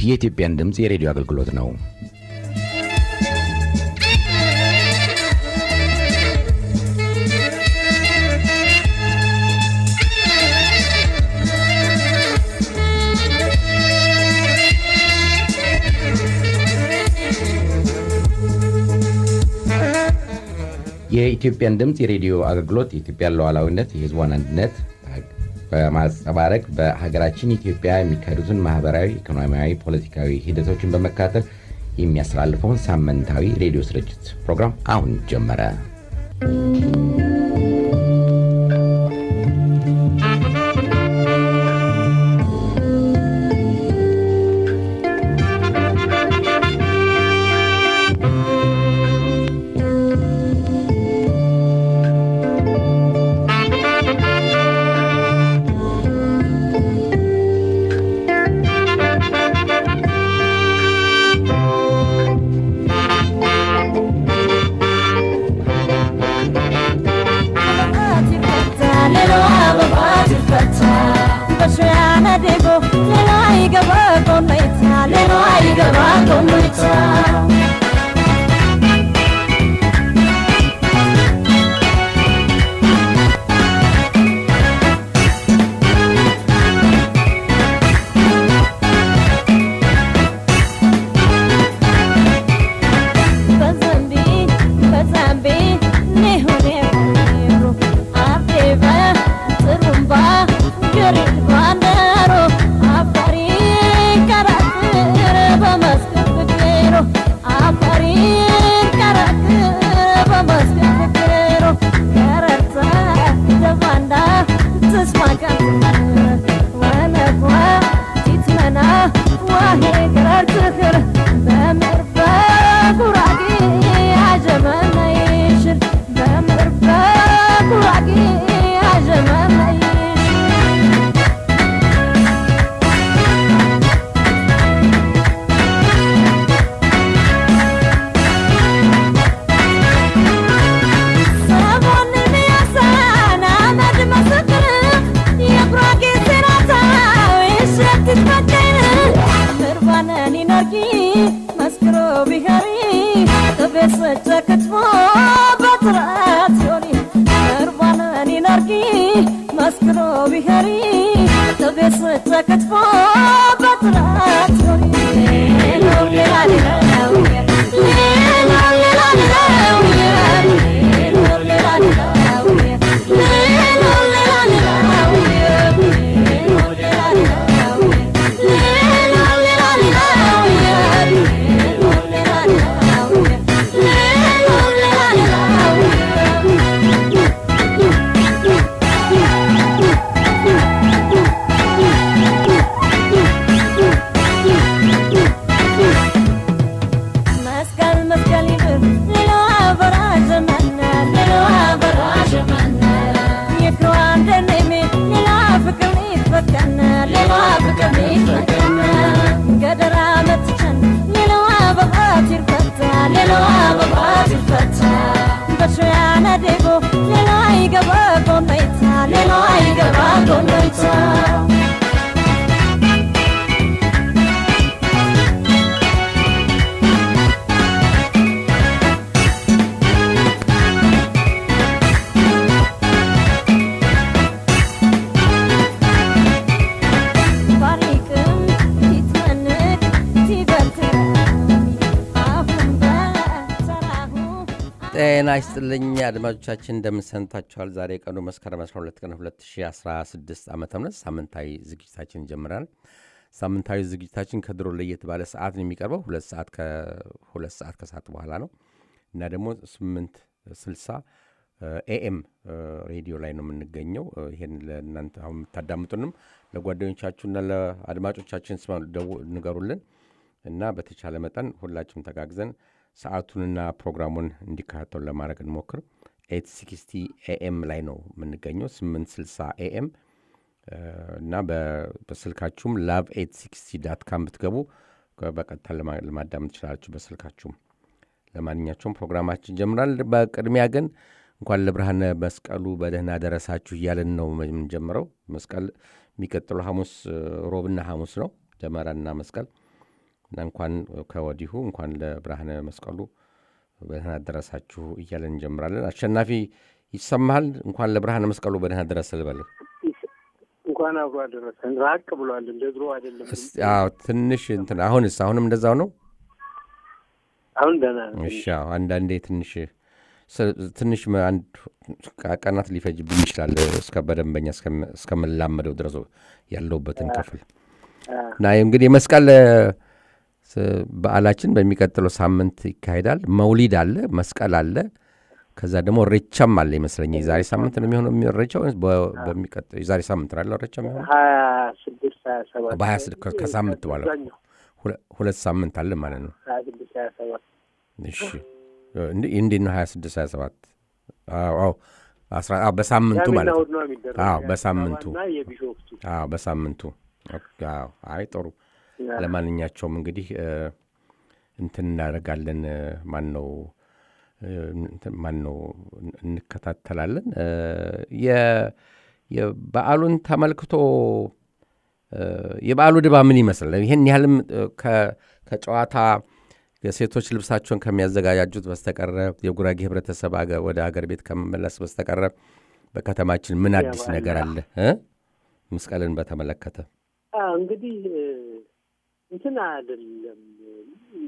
የኢትዮጵያን ድምፅ የሬዲዮ አገልግሎት ነው። የኢትዮጵያን ድምፅ የሬዲዮ አገልግሎት የኢትዮጵያን ሉዓላዊነት፣ የሕዝቧን አንድነት በማንጸባረቅ በሀገራችን ኢትዮጵያ የሚካሄዱትን ማህበራዊ፣ ኢኮኖሚያዊ፣ ፖለቲካዊ ሂደቶችን በመከታተል የሚያስተላልፈውን ሳምንታዊ ሬዲዮ ስርጭት ፕሮግራም አሁን ጀመረ። ጤና ይስጥልኝ አድማጮቻችን፣ እንደምንሰንታችኋል። ዛሬ ቀኑ መስከረም 12 ቀን 2016 ዓ ም ሳምንታዊ ዝግጅታችን ይጀምራል። ሳምንታዊ ዝግጅታችን ከድሮ ለየት ባለ ሰዓት ነው የሚቀርበው። ሁለት ሰዓት ከሁለት ሰዓት ከሰዓት በኋላ ነው እና ደግሞ 8 60 ኤኤም ሬዲዮ ላይ ነው የምንገኘው። ይህን ለእናንተ አሁን የምታዳምጡንም ለጓደኞቻችሁና ለአድማጮቻችን ስማ ንገሩልን እና በተቻለ መጠን ሁላችንም ተጋግዘን ሰዓቱንና ፕሮግራሙን እንዲከታተሉ ለማድረግ እንሞክር። ኤት ሲክስቲ ኤኤም ላይ ነው የምንገኘው 860 ኤኤም እና በስልካችሁም ላቭ ኤት ሲክስቲ ዳት ካም ብትገቡ በቀጥታ ለማዳመጥ ትችላላችሁ በስልካችሁም። ለማንኛቸውም ፕሮግራማችን ጀምራል። በቅድሚያ ግን እንኳን ለብርሃነ መስቀሉ በደህና ደረሳችሁ እያለን ነው የምንጀምረው። መስቀል የሚቀጥለው ሐሙስ ሮብና ሐሙስ ነው ደመራና መስቀል እና እንኳን ከወዲሁ እንኳን ለብርሃነ መስቀሉ በደህና ደረሳችሁ እያለን እንጀምራለን። አሸናፊ ይሰማሃል? እንኳን ለብርሃነ መስቀሉ በደህና ደረሰ ልበልህ። እንኳን አብሮ አደረሰን። ራቅ ብሏል፣ እንደ ድሮ አይደለም። እስቲ- አዎ፣ ትንሽ እንትን አሁንስ አሁንም እንደዛው ነው? አሁን ደህና ነው። እሺ አዎ፣ አንዳንዴ ትንሽ ስ- ትንሽ መ- አንድ ቀናት ሊፈጅብኝ ይችላል እስከ በደንበኛ እስከም- እስከምላመደው ድረስ ያለሁበትን ክፍል አ፣ እና እንግዲህ የመስቀል ስ- በዓላችን በሚቀጥለው ሳምንት ይካሄዳል። መውሊድ አለ፣ መስቀል አለ፣ ከዛ ደግሞ ሬቻም አለ ይመስለኛል። የዛሬ ሳምንት ነው የሚሆነው እሬቻ ወይስ በ- በሚቀጥለው የዛሬ ሳምንት ነው ያለው እሬቻ የሚሆነው? ሀያ ስድስት ሀያ ሰባት በሀያ ስድስት ከ- ከሳምንት በኋላ አብዛኛው ሁለ- ሁለት ሳምንት አለ ማለት ነው። ሀያ ስድስት ሀያ ሰባት እሺ እንዴ- እንዴት ነው ሀያ ስድስት ሀያ ሰባት አዎ አዎ አስራ አዎ በሳምንቱ ቅዳሜና ማለት ነው። እሑድ ነው የሚደረገው። አዎ፣ የአዲስ በሳምንቱ። አበባና የቢሾፍቱ አዎ በሳምንቱ ኦኬ፣ አዎ አይ ጥሩ ለማንኛቸውም እንግዲህ እ፣ እንትን እናደርጋለን እ፣ ማን ነው እ፣ እንትን ማን ነው እን- እንከታተላለን እ፣ የ- የበዓሉን ተመልክቶ እ፣ የበዓሉ ድባብ ምን ይመስላል? ይህን ያህልም እ፣ ከ- ከጨዋታ የሴቶች ልብሳቸውን ከሚያዘጋጃጁት በስተቀረ የጉራጌ ህብረተሰብ አገ- ወደ አገር ቤት ከመመለስ በስተቀረ በከተማችን ምን አዲስ ያባላ። ነገር አለ እ? መስቀልን በተመለከተ አ፣ እንግዲህ እ፣ እንትን አይደለም እ፣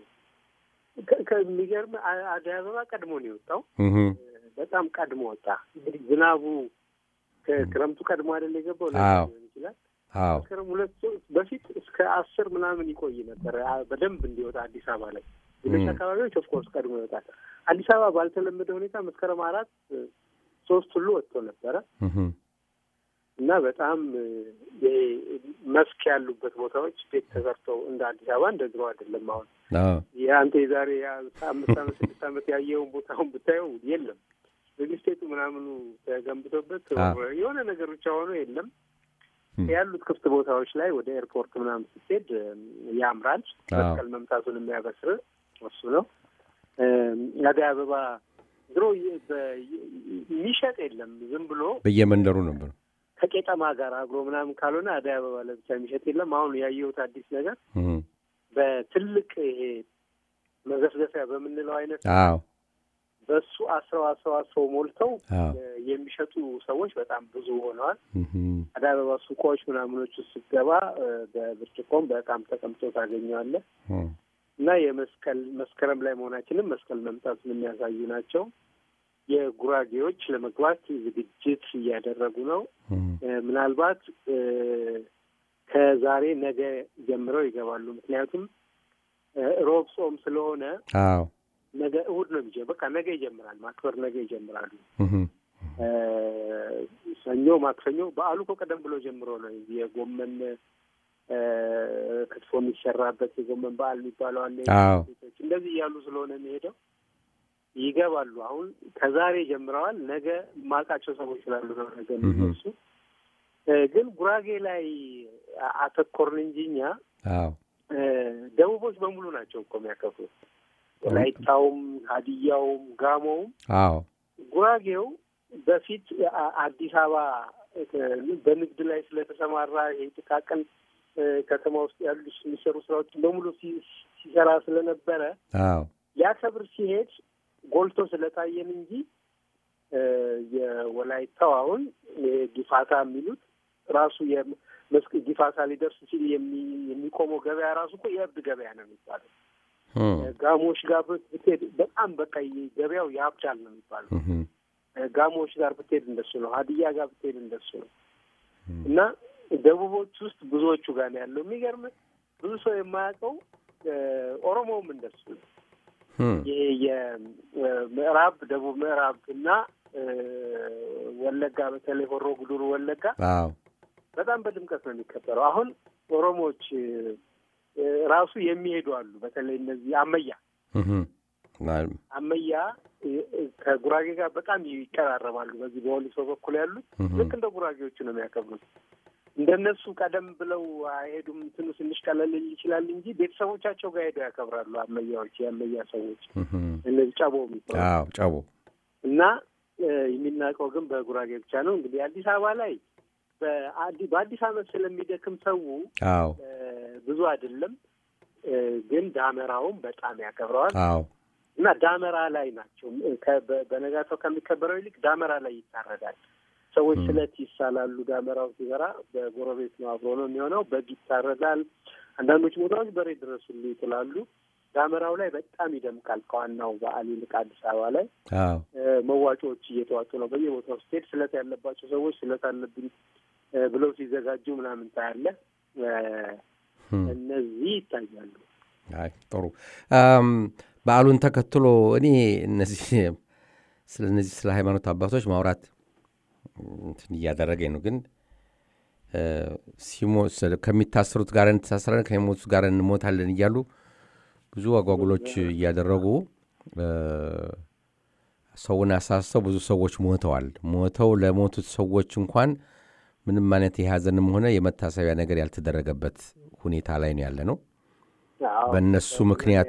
ከ- ከሚገርም አ- አደይ አበባ ቀድሞ ነው የወጣው። እህ፣ በጣም ቀድሞ ወጣ። እንግዲህ ዝናቡ ከክረምቱ ቀድሞ አይደል የገባው ለዛ አዎ። ሊሆን ይችላል። አዎ መስከረም ሁለት ሶስት በፊት እስከ አስር ምናምን ይቆይ ነበር አ- በደንብ እንዲወጣ አዲስ አበባ ላይ። ሌሎች ም። አካባቢዎች ኦፍኮርስ ቀድሞ ይወጣል። አዲስ አበባ ባልተለመደ ሁኔታ መስከረም አራት እ፣ ሶስት ሁሉ ወጥቶ ነበረ እህ፣ እና በጣም እ፣ ይሄ መስክ ያሉበት ቦታዎች ቤት ተሰርተው እንደ አዲስ አበባ እንደ ድሮ አይደለም። አሁን አዎ የአንተ የዛሬ አምስት ዓመት ስድስት ዓመት ያየውን ቦታውን ብታየው የለም። ሪልስቴቱ ምናምኑ ተገንብቶበት አዎ። የሆነ ነገር ብቻ ሆኖ የለም። ም። ያሉት ክፍት ቦታዎች ላይ ወደ ኤርፖርት ምናምን ስትሄድ እም፣ ያምራል። አዎ። መስቀል መምጣቱን የሚያበስር እሱ ነው። እም፣ አደይ አበባ ድሮ የ- በ- የሚሸጥ የለም። ዝም ብሎ በየመንደሩ ነበር። ከቄጠማ ጋር አብሮ ምናምን ካልሆነ አደይ አበባ ለብቻ የሚሸጥ የለም። አሁን ያየሁት አዲስ ነገር እህ፣ በትልቅ ይሄ መዘፍዘፊያ በምንለው አይነት አዎ በሱ አስረው አስረው አስረው ሞልተው አዎ እ፣ የሚሸጡ ሰዎች በጣም ብዙ ሆነዋል። እህ፣ አደይ አበባ ሱቆች ምናምኖች ውስጥ ስትገባ እ፣ በብርጭቆም በጣም ተቀምጦ ታገኘዋለህ እህ፣ እና የመስቀል መስከረም ላይ መሆናችንም መስቀል መምጣቱን የሚያሳዩ ናቸው። የጉራጌዎች ለመግባት ዝግጅት እያደረጉ ነው። እህ፣ እ፣ ምናልባት እ፣ ከዛሬ ነገ ጀምረው ይገባሉ። ምክንያቱም እ፣ ሮብ ጾም ስለሆነ አዎ ነገ እሑድ ነው የሚጀ በቃ ነገ ይጀምራል። ማክበር ነገ ይጀምራሉ። እህ፣ እ፣ ሰኞ፣ ማክሰኞ በዓሉ እኮ ቀደም ብሎ ጀምሮ ነው የጎመን እ፣ ክትፎ የሚሰራበት የጎመን በዓል የሚባለው አለ። አዎ ሴቶች እንደዚህ እያሉ ስለሆነ የሚሄደው ይገባሉ። አሁን ከዛሬ ጀምረዋል። ነገ ማውቃቸው ሰዎች ስላሉ ነው ነገ የሚነሱ። እ፣ ግን ጉራጌ ላይ አ- አተኮርን እንጂ እኛ አዎ እ፣ ደቡቦች በሙሉ ናቸው እኮ የሚያከብሩት። ወላይታውም፣ ሀዲያውም፣ ጋሞውም አዎ ጉራጌው በፊት አ- አዲስ አበባ እ፣ በንግድ ላይ ስለተሰማራ ይሄ ጥቃቅን እ፣ ከተማ ውስጥ ያሉ የሚሰሩ ስራዎችን በሙሉ ሲ- ሲሰራ ስለነበረ አዎ ሊያከብር ሲሄድ ጎልቶ ስለታየን እንጂ እ፣ የወላይታው አሁን ይሄ ጊፋታ የሚሉት ራሱ የመስክ ጊፋታ ሊደርስ ሲል የሚ- የሚቆመው ገበያ ራሱ እኮ የእብድ ገበያ ነው የሚባለው። እህ፣ ጋሞዎች ጋር ብትሄድ በጣም በቃ ይ- ገበያው ያብዳል ነው የሚባለው። እህ፣ ጋሞዎች ጋር ብትሄድ እንደሱ ነው። ሀዲያ ጋር ብትሄድ እንደሱ ነው። እና ደቡቦች ውስጥ ብዙዎቹ ጋር ነው ያለው። የሚገርም ብዙ ሰው የማያውቀው እ፣ ኦሮሞውም እንደሱ ነው። እህ፣ ይሄ የምዕራብ ደቡብ ምዕራብ እና እ፣ ወለጋ በተለይ ሆሮ ጉዱሩ ወለጋ አዎ በጣም በድምቀት ነው የሚከበረው። አሁን ኦሮሞዎች እ፣ ራሱ የሚሄዱ አሉ። በተለይ እነዚህ አመያ እህ፣ አመያ እ፣ እ፣ ከጉራጌ ጋር በጣም ይቀራረባሉ። በዚህ በወሊሶ በኩል ያሉት እህ፣ ልክ እንደ ጉራጌዎቹ ነው የሚያከብሩት። እንደነሱ ቀደም ብለው አይሄዱም። እንትኑ ትንሽ ቀለል ሊል ይችላል እንጂ ቤተሰቦቻቸው ጋር ሄደው ያከብራሉ። አመያዎች፣ የአመያ ሰዎች እህ፣ እነዚህ ጨቦ የሚባሉ አዎ ጨቦ እና እ፣ የሚናውቀው ግን በጉራጌ ብቻ ነው። እንግዲህ አዲስ አበባ ላይ በአዲ- በአዲስ ዓመት ስለሚደክም ሰው አዎ እ፣ ብዙ አይደለም። ግን ዳመራውን በጣም ያከብረዋል አዎ እና ዳመራ ላይ ናቸው። በነጋታው ከሚከበረው ይልቅ ዳመራ ላይ ይታረዳል። ሰዎች ስለት ይሳላሉ። ዳመራው ሲበራ በጎረቤት ነው አብሮ ነው የሚሆነው። በግ ይታረዳል። አንዳንዶች ቦታዎች በሬ ድረስ ሁሉ ይጥላሉ። ዳመራው ላይ በጣም ይደምቃል። ከዋናው በዓል ይልቅ አዲስ አበባ ላይ አዎ መዋጮዎች እየተዋጡ ነው። በየቦታው ስትሄድ ስለት ያለባቸው ሰዎች ስለት አለብኝ ብለው ሲዘጋጁ ምናምን ታያለህ። እነዚህ ይታያሉ። አይ ጥሩ። በዓሉን ተከትሎ እኔ እነዚህ ስለ እነዚህ ስለ ሃይማኖት አባቶች ማውራት እንትን እያደረገኝ ነው። ግን ከሚታሰሩት ጋር እንተሳሰረን ከሚሞቱት ጋር እንሞታለን እያሉ ብዙ አጓጉሎች እያደረጉ ሰውን አሳስተው ብዙ ሰዎች ሞተዋል። ሞተው ለሞቱት ሰዎች እንኳን ምንም አይነት የሀዘንም ሆነ የመታሰቢያ ነገር ያልተደረገበት ሁኔታ ላይ ነው ያለ ነው። በእነሱ ምክንያት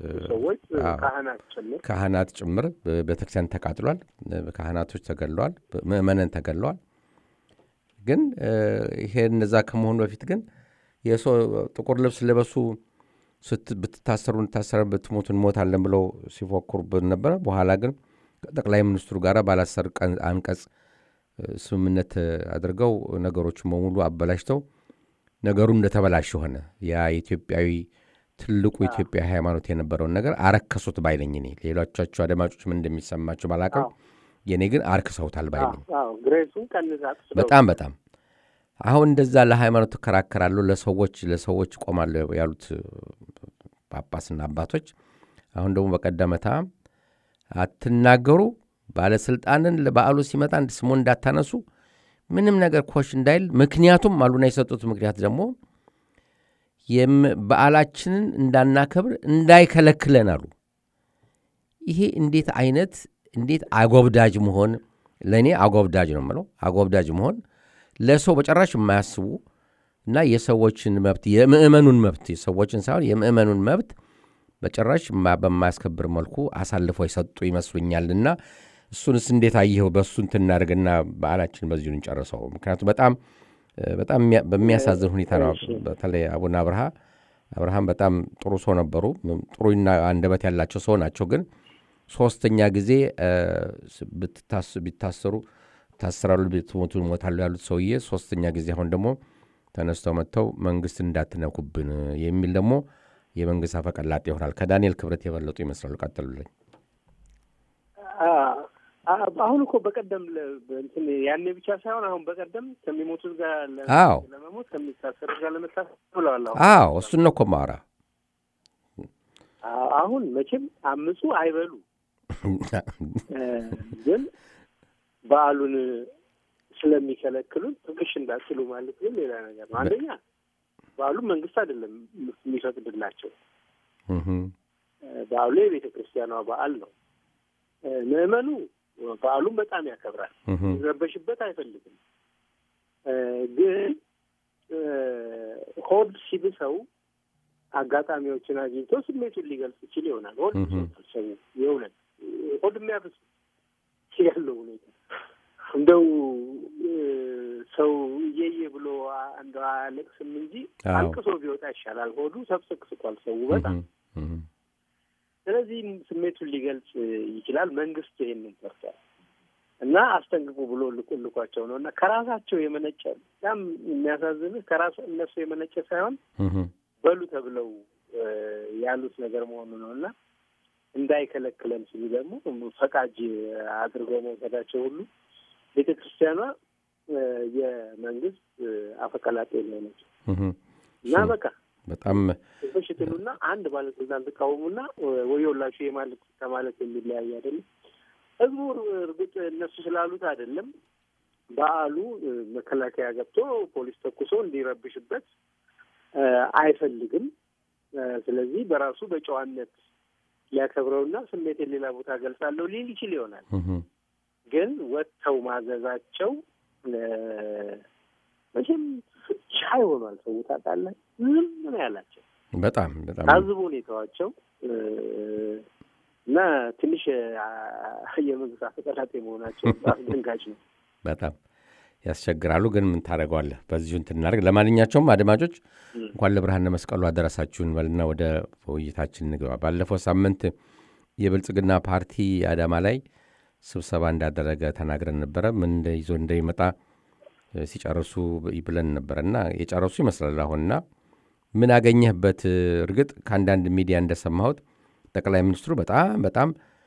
ካህናት ጭምር ቤተክርስቲያን ተቃጥሏል። ካህናቶች ተገድለዋል። ምእመናን ተገድለዋል። ግን ይሄ እነዛ ከመሆኑ በፊት ግን የሰው ጥቁር ልብስ ለበሱ ብትታሰሩ እንታሰረ ብትሞቱ እንሞታለን ብለው ሲፎክሩበት ነበረ። በኋላ ግን ከጠቅላይ ሚኒስትሩ ጋር ባላሰር አንቀጽ ስምምነት አድርገው ነገሮችን በሙሉ አበላሽተው ነገሩ እንደተበላሽ ሆነ። ያ የኢትዮጵያዊ ትልቁ ኢትዮጵያ ሃይማኖት የነበረውን ነገር አረከሱት ባይነኝ እኔ። ሌሎቻቸው አድማጮች ምን እንደሚሰማቸው ባላቀው የእኔ ግን አርክሰውታል ባይነኝ። በጣም በጣም አሁን እንደዛ ለሃይማኖት ትከራከራለሁ፣ ለሰዎች ለሰዎች ቆማለሁ ያሉት ጳጳስና አባቶች አሁን ደግሞ በቀደመታ አትናገሩ፣ ባለስልጣንን ለበዓሉ ሲመጣ ስሞ እንዳታነሱ፣ ምንም ነገር ኮሽ እንዳይል። ምክንያቱም አሉና የሰጡት ምክንያት ደግሞ በዓላችንን እንዳናከብር እንዳይከለክለን አሉ። ይሄ እንዴት አይነት እንዴት አጎብዳጅ መሆን! ለእኔ አጎብዳጅ ነው የምለው። አጎብዳጅ መሆን ለሰው በጨራሽ የማያስቡ እና የሰዎችን መብት የምእመኑን መብት የሰዎችን ሳይሆን የምእመኑን መብት በጭራሽ በማያስከብር መልኩ አሳልፈው የሰጡ ይመስሉኛልና እሱንስ እንዴት አየኸው? በእሱ እንትን እናድርግና በዓላችን በዚሁ እንጨርሰው። ምክንያቱም በጣም በጣም በሚያሳዝን ሁኔታ ነው። በተለይ አቡነ አብርሃ አብርሃም በጣም ጥሩ ሰው ነበሩ። ጥሩና አንደበት ያላቸው ሰው ናቸው። ግን ሶስተኛ ጊዜ ቢታሰሩ ታስራሉ፣ ብትሞቱ እሞታሉ ያሉት ሰውዬ ሶስተኛ ጊዜ አሁን ደግሞ ተነስተው መጥተው መንግስት እንዳትነኩብን የሚል ደግሞ የመንግስት አፈቀላጤ ይሆናል። ከዳንኤል ክብረት የበለጡ ይመስላሉ። ቀጥሉልኝ። አሁን እኮ በቀደም እንትን ያኔ ብቻ ሳይሆን አሁን በቀደም ከሚሞቱት ጋር አዎ ለመሞት ከሚታሰሩት ጋር ለመታሰር ብለዋል። አዎ እሱን ነው እኮ የማወራ። አሁን መቼም አምፁ አይበሉ ግን በዓሉን ስለሚከለክሉን ትንሽ እንዳትሉ ማለት ግን ሌላ ነገር ነው። አንደኛ በዓሉን መንግስት አይደለም የሚፈቅድላቸው። በዓሉ የቤተ ክርስቲያኗ በዓል ነው። ምዕመኑ በዓሉን በጣም ያከብራል። ሊረበሽበት አይፈልግም። ግን ሆድ ሲብሰው አጋጣሚዎችን አግኝቶ ስሜቱን ሊገልጽ ይችል ይሆናል። ሆድ ሰው የእውነት ሆድ የሚያብስ ያለው ሁኔታ እንደው ሰው እየየ ብሎ እንደው አያለቅስም እንጂ አልቅሶ ቢወጣ ይሻላል። ሆዱ ሰብስቅስቋል ሰው በጣም ስለዚህ ስሜቱን ሊገልጽ ይችላል። መንግስት ይሄንን ፈርቷል እና አስጠንቅቁ ብሎ ልቆልኳቸው ነው እና ከራሳቸው የመነጨ በጣም የሚያሳዝንህ ከራሱ እነሱ የመነጨ ሳይሆን በሉ ተብለው ያሉት ነገር መሆኑ ነው እና እንዳይከለክለን ሲሉ ደግሞ ፈቃጅ አድርገው መውሰዳቸው ሁሉ ቤተ ክርስቲያኗ የመንግስት አፈቀላጤ ሆነች እና በቃ በጣም በሽትሉና አንድ ባለስልጣን ተቃወሙና ወዮላችሁ የማለት ከማለት የሚለያይ አይደለም። ህዝቡ እርግጥ እነሱ ስላሉት አይደለም። በዓሉ መከላከያ ገብቶ ፖሊስ ተኩሶ እንዲረብሽበት አይፈልግም። ስለዚህ በራሱ በጨዋነት ሊያከብረውና ስሜቴን ሌላ ቦታ ገልጻለሁ ሊል ይችል ይሆናል። ግን ወጥተው ማዘዛቸው መቼም ሻይ ሆኗል። ሰው ታውቃለህ፣ ዝም ነው ያላቸው። በጣም በጣም ታዝቦ ሁኔታዋቸው እና ትንሽ የመንግስት አፈቀላጤ መሆናቸው አስደንጋጭ ነው። በጣም ያስቸግራሉ። ግን ምን ታደርገዋለህ? በዚሁ እንትን እናደርግ። ለማንኛቸውም አድማጮች እንኳን ለብርሃነ መስቀሉ አደረሳችሁን በልና ወደ ውይይታችን እንግባ። ባለፈው ሳምንት የብልጽግና ፓርቲ አዳማ ላይ ስብሰባ እንዳደረገ ተናግረን ነበረ። ምን ይዞ እንደሚመጣ ሲጨርሱ ብለን ነበረ እና የጨረሱ ይመስላል አሁንና ምን አገኘህበት? እርግጥ ከአንዳንድ ሚዲያ እንደሰማሁት ጠቅላይ ሚኒስትሩ በጣም በጣም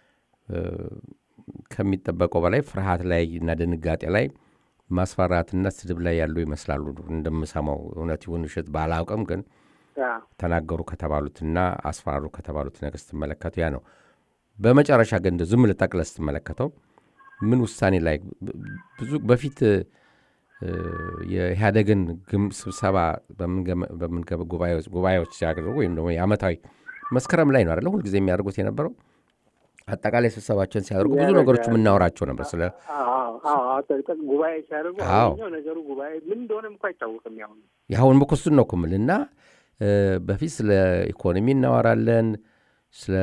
ከሚጠበቀው በላይ ፍርሃት ላይ እና ድንጋጤ ላይ ማስፈራትና ስድብ ላይ ያሉ ይመስላሉ። እንደምሰማው እውነት ይሁን ውሸት ባላውቅም፣ ግን ተናገሩ ከተባሉትና አስፈራሩ ከተባሉት ነገር ስትመለከቱ ያ ነው። በመጨረሻ ግን ዝም ልጠቅለህ ስትመለከተው ምን ውሳኔ ላይ ብዙ በፊት የኢህአደግን ስብሰባ ጉባኤዎች ሲያደርጉ ወይም ደግሞ የዓመታዊ መስከረም ላይ ነው አይደለ ሁልጊዜ የሚያደርጉት የነበረው አጠቃላይ ስብሰባቸውን ሲያደርጉ ብዙ ነገሮች የምናወራቸው ነበር። ስለ ጉባኤ ሲያደርጉ ነገሩ ጉባኤ ምን እንደሆነም እኮ አይታወቅም። ያሁን ያሁን እኮ እሱን ነው እኮ የምልህ እና በፊት ስለ ኢኮኖሚ እናወራለን፣ ስለ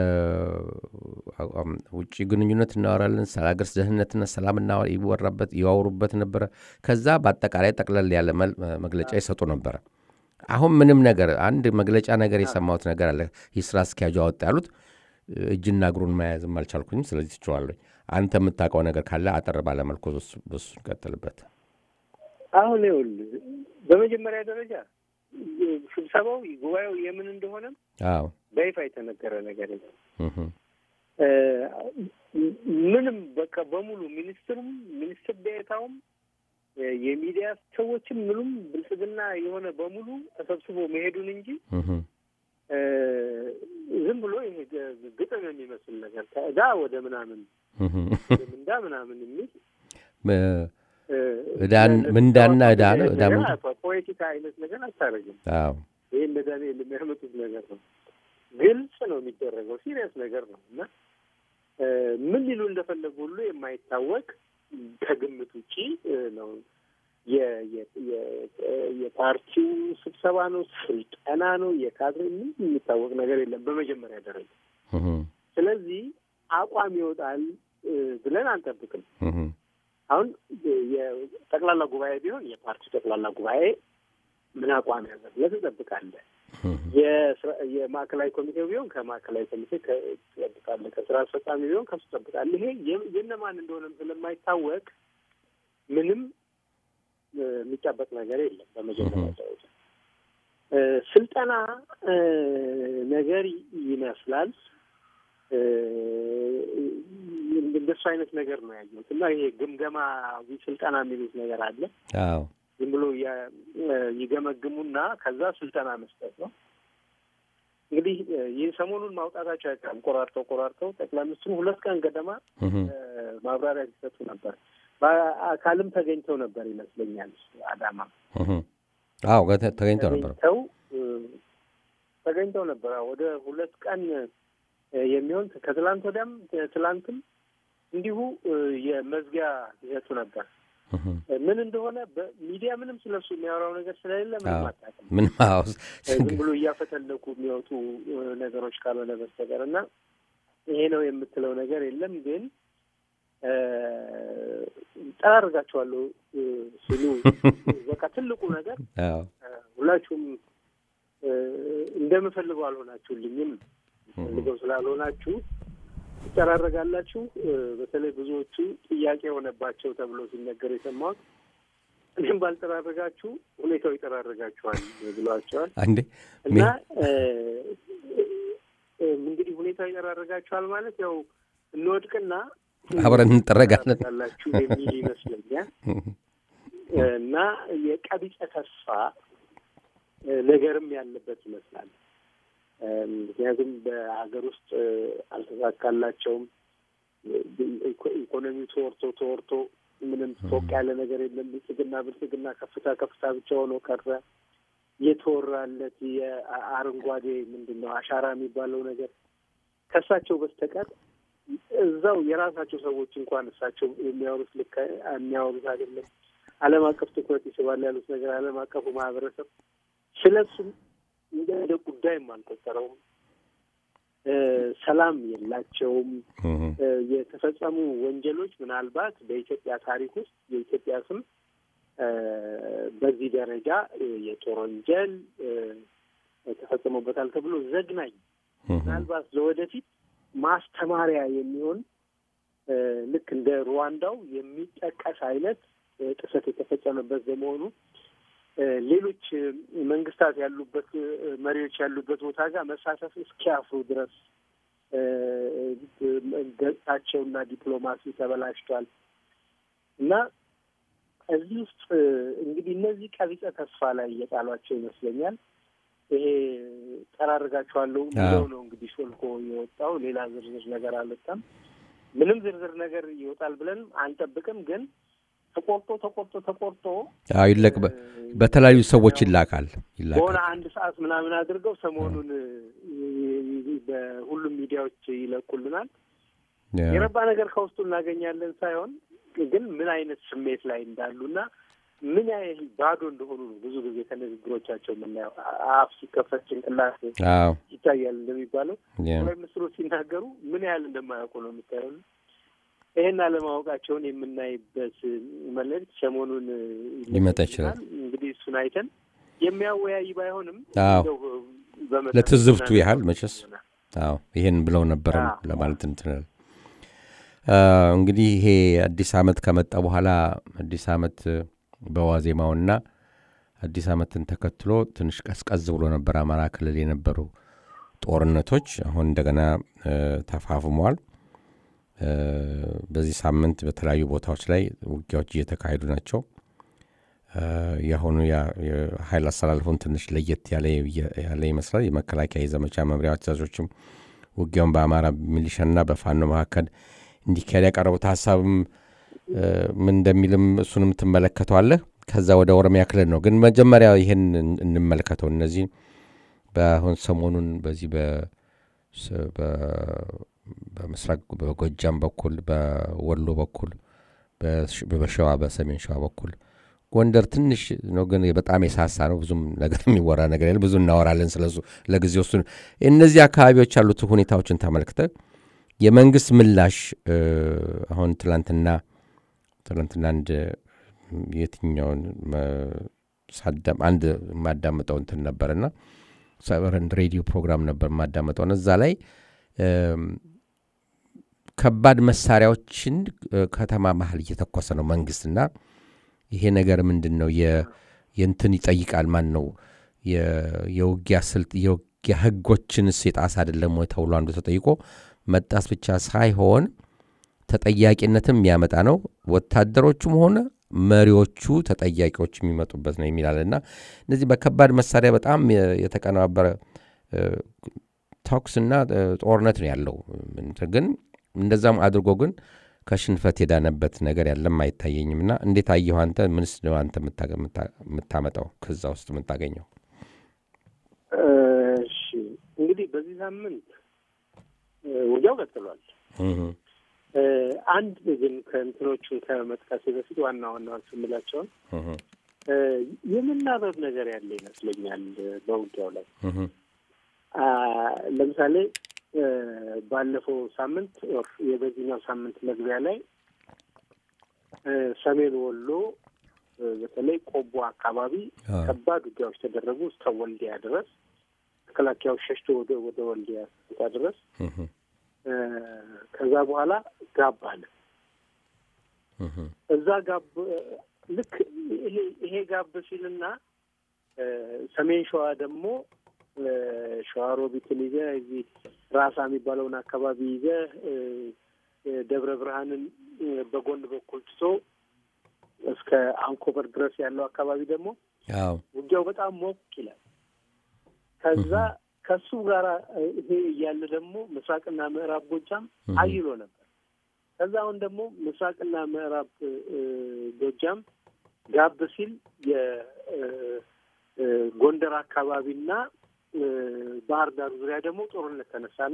ውጭ ግንኙነት እናወራለን፣ ስለ ሀገር ደህንነትና ሰላም ይወራበት ይዋውሩበት ነበረ። ከዛ በአጠቃላይ ጠቅለል ያለ መግለጫ ይሰጡ ነበረ። አሁን ምንም ነገር አንድ መግለጫ ነገር የሰማሁት ነገር አለ። የስራ አስኪያጁ አወጣ ያሉት እጅና እግሩን መያዝም አልቻልኩኝም። ስለዚህ ትችዋለኝ። አንተ የምታውቀው ነገር ካለ አጠር ባለመልኩ በሱ እንቀጥልበት። አሁን ይኸውልህ በመጀመሪያ ደረጃ ስብሰባው ጉባኤው የምን እንደሆነም አዎ በይፋ የተነገረ ነገር የለም። ምንም በቃ በሙሉ ሚኒስትሩም ሚኒስትር ዴኤታውም የሚዲያ ሰዎችም ምኑም ብልጽግና የሆነ በሙሉ ተሰብስቦ መሄዱን እንጂ ዝም ብሎ ይሄ ግጥም የሚመስል ነገር ከዕዳ ወደ ምናምን ምንዳ ምናምን የሚል ምንዳና ዕዳ ነው። ዕዳ ፖለቲካ አይነት ነገር አታደርግም። አዎ ይህ እንደ ዳንኤል የሚያመጡት ነገር ነው። ግልጽ ነው የሚደረገው፣ ሲሪየስ ነገር ነው እና ምን ሊሉ እንደፈለጉ ሁሉ የማይታወቅ ከግምት ውጪ ነው። የፓርቲው ስብሰባ ነው፣ ስልጠና ነው፣ የካድሬ ምን የሚታወቅ ነገር የለም በመጀመሪያ ደረጃ። ስለዚህ አቋም ይወጣል ብለን አንጠብቅም። አሁን የጠቅላላ ጉባኤ ቢሆን የፓርቲው ጠቅላላ ጉባኤ ምን አቋም ያዘ ብለህ ትጠብቃለህ። የማዕከላዊ ኮሚቴው ቢሆን ከማዕከላዊ ኮሚቴ ትጠብቃለህ። ከስራ አስፈጻሚ ቢሆን ከሱ ትጠብቃለህ። ይሄ የእነማን እንደሆነም ስለማይታወቅ ምንም የሚጠበቅ ነገር የለም። በመጀመሪያ ደረጃ ስልጠና ነገር ይመስላል። እንደሱ አይነት ነገር ነው ያየሁት እና ይሄ ግምገማዊ ስልጠና የሚሉት ነገር አለ። አዎ ዝም ብሎ ይገመግሙና ከዛ ስልጠና መስጠት ነው። እንግዲህ ይህ ሰሞኑን ማውጣታቸው አይቀርም። ቆራርጠው ቆራርጠው ጠቅላይ ሚኒስትሩ ሁለት ቀን ገደማ ማብራሪያ ሲሰጡ ነበር። በአካልም ተገኝተው ነበር ይመስለኛል አዳማ። አዎ ተገኝተው ነበር ተገኝተው ነበር ወደ ሁለት ቀን የሚሆን ከትላንት ወዲያም ትላንትም እንዲሁ የመዝጊያ ይሰጡ ነበር። ምን እንደሆነ በሚዲያ ምንም ስለሱ የሚያወራው ነገር ስለሌለ ምንም አታውቅም። ምንም ዝም ብሎ እያፈተለኩ የሚወጡ ነገሮች ካልሆነ በስተቀር እና ይሄ ነው የምትለው ነገር የለም። ግን ጠራርጋቸዋለሁ ሲሉ በቃ ትልቁ ነገር ሁላችሁም እንደምፈልገው አልሆናችሁልኝም። ፈልገው ስላልሆናችሁ ትጠራረጋላችሁ። በተለይ ብዙዎቹ ጥያቄ የሆነባቸው ተብሎ ሲነገር የሰማሁት እኔም ባልጠራረጋችሁ ሁኔታው ይጠራረጋችኋል ብሏቸዋል። አንዴ እና እንግዲህ ሁኔታው ይጠራረጋችኋል ማለት ያው እንወድቅና አብረን እንጠረጋለን ላችሁ የሚል ይመስለኛል እና የቀቢጸ ተስፋ ነገርም ያለበት ይመስላል። ምክንያቱም በሀገር ውስጥ አልተሳካላቸውም። ኢኮኖሚው ተወርቶ ተወርቶ ምንም ፎቅ ያለ ነገር የለም። ብልጽግና ብልጽግና ከፍታ ከፍታ ብቻ ሆኖ ቀረ። የተወራለት የአረንጓዴ ምንድን ነው አሻራ የሚባለው ነገር ከእሳቸው በስተቀር እዛው የራሳቸው ሰዎች እንኳን እሳቸው የሚያወሩት ልክ የሚያወሩት አይደለም። ዓለም አቀፍ ትኩረት ይስባል ያሉት ነገር ዓለም አቀፉ ማህበረሰብ ስለሱም እንደ ጉዳይም አልቆጠረውም። ሰላም የላቸውም። የተፈጸሙ ወንጀሎች ምናልባት በኢትዮጵያ ታሪክ ውስጥ የኢትዮጵያ ስም በዚህ ደረጃ የጦር ወንጀል ተፈጽሞበታል ተብሎ ዘግናኝ ምናልባት ለወደፊት ማስተማሪያ የሚሆን ልክ እንደ ሩዋንዳው የሚጠቀስ አይነት ጥሰት የተፈጸመበት በመሆኑ ሌሎች መንግስታት ያሉበት መሪዎች ያሉበት ቦታ ጋር መሳተፍ እስኪያፍሩ ድረስ ገጽታቸውና ዲፕሎማሲ ተበላሽቷል እና እዚህ ውስጥ እንግዲህ እነዚህ ቀቢጸ ተስፋ ላይ እየጣሏቸው ይመስለኛል። ይሄ ጠራርጋቸዋለሁ ብለው ነው እንግዲህ ሾልኮ የወጣው። ሌላ ዝርዝር ነገር አልወጣም። ምንም ዝርዝር ነገር ይወጣል ብለን አንጠብቅም። ግን ተቆርጦ ተቆርጦ ተቆርጦ ይለቅ በተለያዩ ሰዎች ይላካል በሆነ አንድ ሰዓት ምናምን አድርገው ሰሞኑን በሁሉም ሚዲያዎች ይለቁልናል። የረባ ነገር ከውስጡ እናገኛለን ሳይሆን ግን ምን አይነት ስሜት ላይ እንዳሉና ምን ያህል ባዶ እንደሆኑ ነው ብዙ ጊዜ ከንግግሮቻቸው የምናየው። አፍ ሲከፈት ጭንቅላት ይታያል እንደሚባለው ጠቅላይ ሚኒስትሩ ሲናገሩ ምን ያህል እንደማያውቁ ነው የምታየው። ይህን አለማወቃቸውን የምናይበት መልእክት ሰሞኑን ሊመጣ ይችላል። እንግዲህ እሱን አይተን የሚያወያይ ባይሆንም ለትዝብቱ ያህል መቼስ አዎ ይሄን ብለው ነበረ ለማለት እንትናል። እንግዲህ ይሄ አዲስ ዓመት ከመጣ በኋላ አዲስ ዓመት በዋዜማውና አዲስ ዓመትን ተከትሎ ትንሽ ቀዝቀዝ ብሎ ነበር አማራ ክልል የነበሩ ጦርነቶች አሁን እንደገና ተፋፍመዋል። በዚህ ሳምንት በተለያዩ ቦታዎች ላይ ውጊያዎች እየተካሄዱ ናቸው። የአሁኑ የኃይል አስተላልፎን ትንሽ ለየት ያለ ይመስላል። የመከላከያ የዘመቻ መምሪያ አዛዦችም ውጊያውን በአማራ ሚሊሻና በፋኖ መካከል እንዲካሄድ ያቀረቡት ሀሳብም ምን እንደሚልም እሱንም ትመለከተዋለህ። ከዛ ወደ ኦሮሚያ ክልል ነው። ግን መጀመሪያ ይህን እንመለከተው። እነዚህ በአሁን ሰሞኑን በዚህ በምስራቅ በጎጃም በኩል በወሎ በኩል በሸዋ በሰሜን ሸዋ በኩል ጎንደር ትንሽ ነው፣ ግን በጣም የሳሳ ነው። ብዙም ነገር የሚወራ ነገር የለ። ብዙ እናወራለን ስለሱ ለጊዜው። እሱ እነዚህ አካባቢዎች ያሉት ሁኔታዎችን ተመልክተ የመንግስት ምላሽ አሁን ትላንትና ትላንትና አንድ የትኛውን አንድ የማዳምጠው እንትን ነበርና ሬዲዮ ፕሮግራም ነበር የማዳምጠው እዛ ላይ ከባድ መሳሪያዎችን ከተማ መሀል እየተኮሰ ነው መንግስትና ይሄ ነገር ምንድን ነው የእንትን ይጠይቃል ማን ነው የውጊያ ስልት የውጊያ ህጎችንስ የጣስ አይደለም ወይ ተብሎ አንዱ ተጠይቆ መጣስ ብቻ ሳይሆን ተጠያቂነትም የሚያመጣ ነው ወታደሮቹም ሆነ መሪዎቹ ተጠያቂዎች የሚመጡበት ነው የሚላል እና እነዚህ በከባድ መሳሪያ በጣም የተቀነባበረ ተኩስና ጦርነት ነው ያለው ግን እንደዛም አድርጎ ግን ከሽንፈት የዳነበት ነገር ያለም አይታየኝም እና እንዴት አየሁ አንተ ምንስ ነው አንተ የምታመጣው ከዛ ውስጥ የምታገኘው እሺ እንግዲህ በዚህ ሳምንት ውጊያው ቀጥሏል አንድ ግን ከእንትኖቹን ከመጥቀሴ በፊት ዋና ዋናዎቹ የምላቸውን የመናበብ ነገር ያለ ይመስለኛል በውጊያው ላይ ለምሳሌ ባለፈው ሳምንት የበዚህኛው ሳምንት መግቢያ ላይ ሰሜን ወሎ በተለይ ቆቦ አካባቢ ከባድ ውጊያዎች ተደረጉ እስከ ወልዲያ ድረስ መከላከያው ሸሽቶ ወደ ወደ ወልዲያ ቦታ ድረስ ከዛ በኋላ ጋብ አለ። እዛ ጋብ ልክ ይሄ ጋብ ሲልና ሰሜን ሸዋ ደግሞ ሸዋሮቢትን ይዘህ እዚህ ራሳ የሚባለውን አካባቢ ይዘህ ደብረ ብርሃንን በጎን በኩል ትቶ እስከ አንኮበር ድረስ ያለው አካባቢ ደግሞ ውጊያው በጣም ሞቅ ይላል። ከዛ ከሱ ጋር ይሄ እያለ ደግሞ ምስራቅና ምዕራብ ጎጃም አይሎ ነበር። ከዛ አሁን ደግሞ ምስራቅና ምዕራብ ጎጃም ጋብ ሲል የጎንደር አካባቢና ባህር ዳር ዙሪያ ደግሞ ጦርነት ተነሳና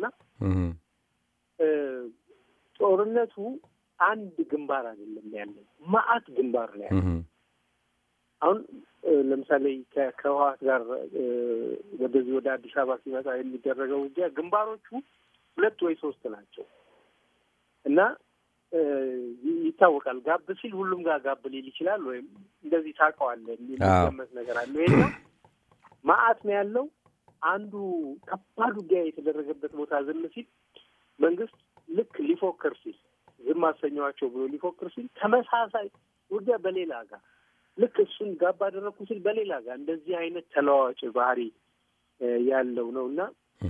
ጦርነቱ አንድ ግንባር አይደለም ያለው፣ ማአት ግንባር ነው ያለው። አሁን ለምሳሌ ከህወሓት ጋር ወደዚህ ወደ አዲስ አበባ ሲመጣ የሚደረገው ውጊያ ግንባሮቹ ሁለት ወይ ሶስት ናቸው እና ይታወቃል። ጋብ ሲል ሁሉም ጋር ጋብ ሊል ይችላል፣ ወይም እንደዚህ ታውቀዋለህ የሚገመት ነገር አለው። ይሄ ማአት ነው ያለው። አንዱ ከባድ ውጊያ የተደረገበት ቦታ ዝም ሲል መንግስት ልክ ሊፎክር ሲል ዝም አሰኘዋቸው ብሎ ሊፎክር ሲል ተመሳሳይ ውጊያ በሌላ ጋር ልክ እሱን ጋብ አደረግኩ ሲል በሌላ ጋር እንደዚህ አይነት ተለዋዋጭ ባህሪ ያለው ነው እና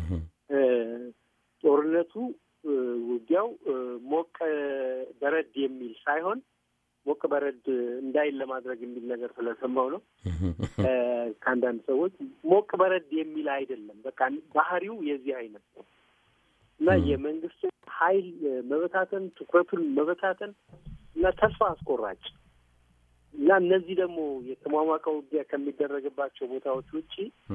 ጦርነቱ ውጊያው ሞቅ በረድ የሚል ሳይሆን ሞቅ በረድ እንዳይል ለማድረግ የሚል ነገር ስለሰማው ነው ከአንዳንድ ሰዎች ሞቅ በረድ የሚል አይደለም። በቃ ባህሪው የዚህ አይነት ነው እና የመንግስት ኃይል መበታተን፣ ትኩረቱን መበታተን እና ተስፋ አስቆራጭ እና እነዚህ ደግሞ የተሟሟቀ ውጊያ ከሚደረግባቸው ቦታዎች ውጪ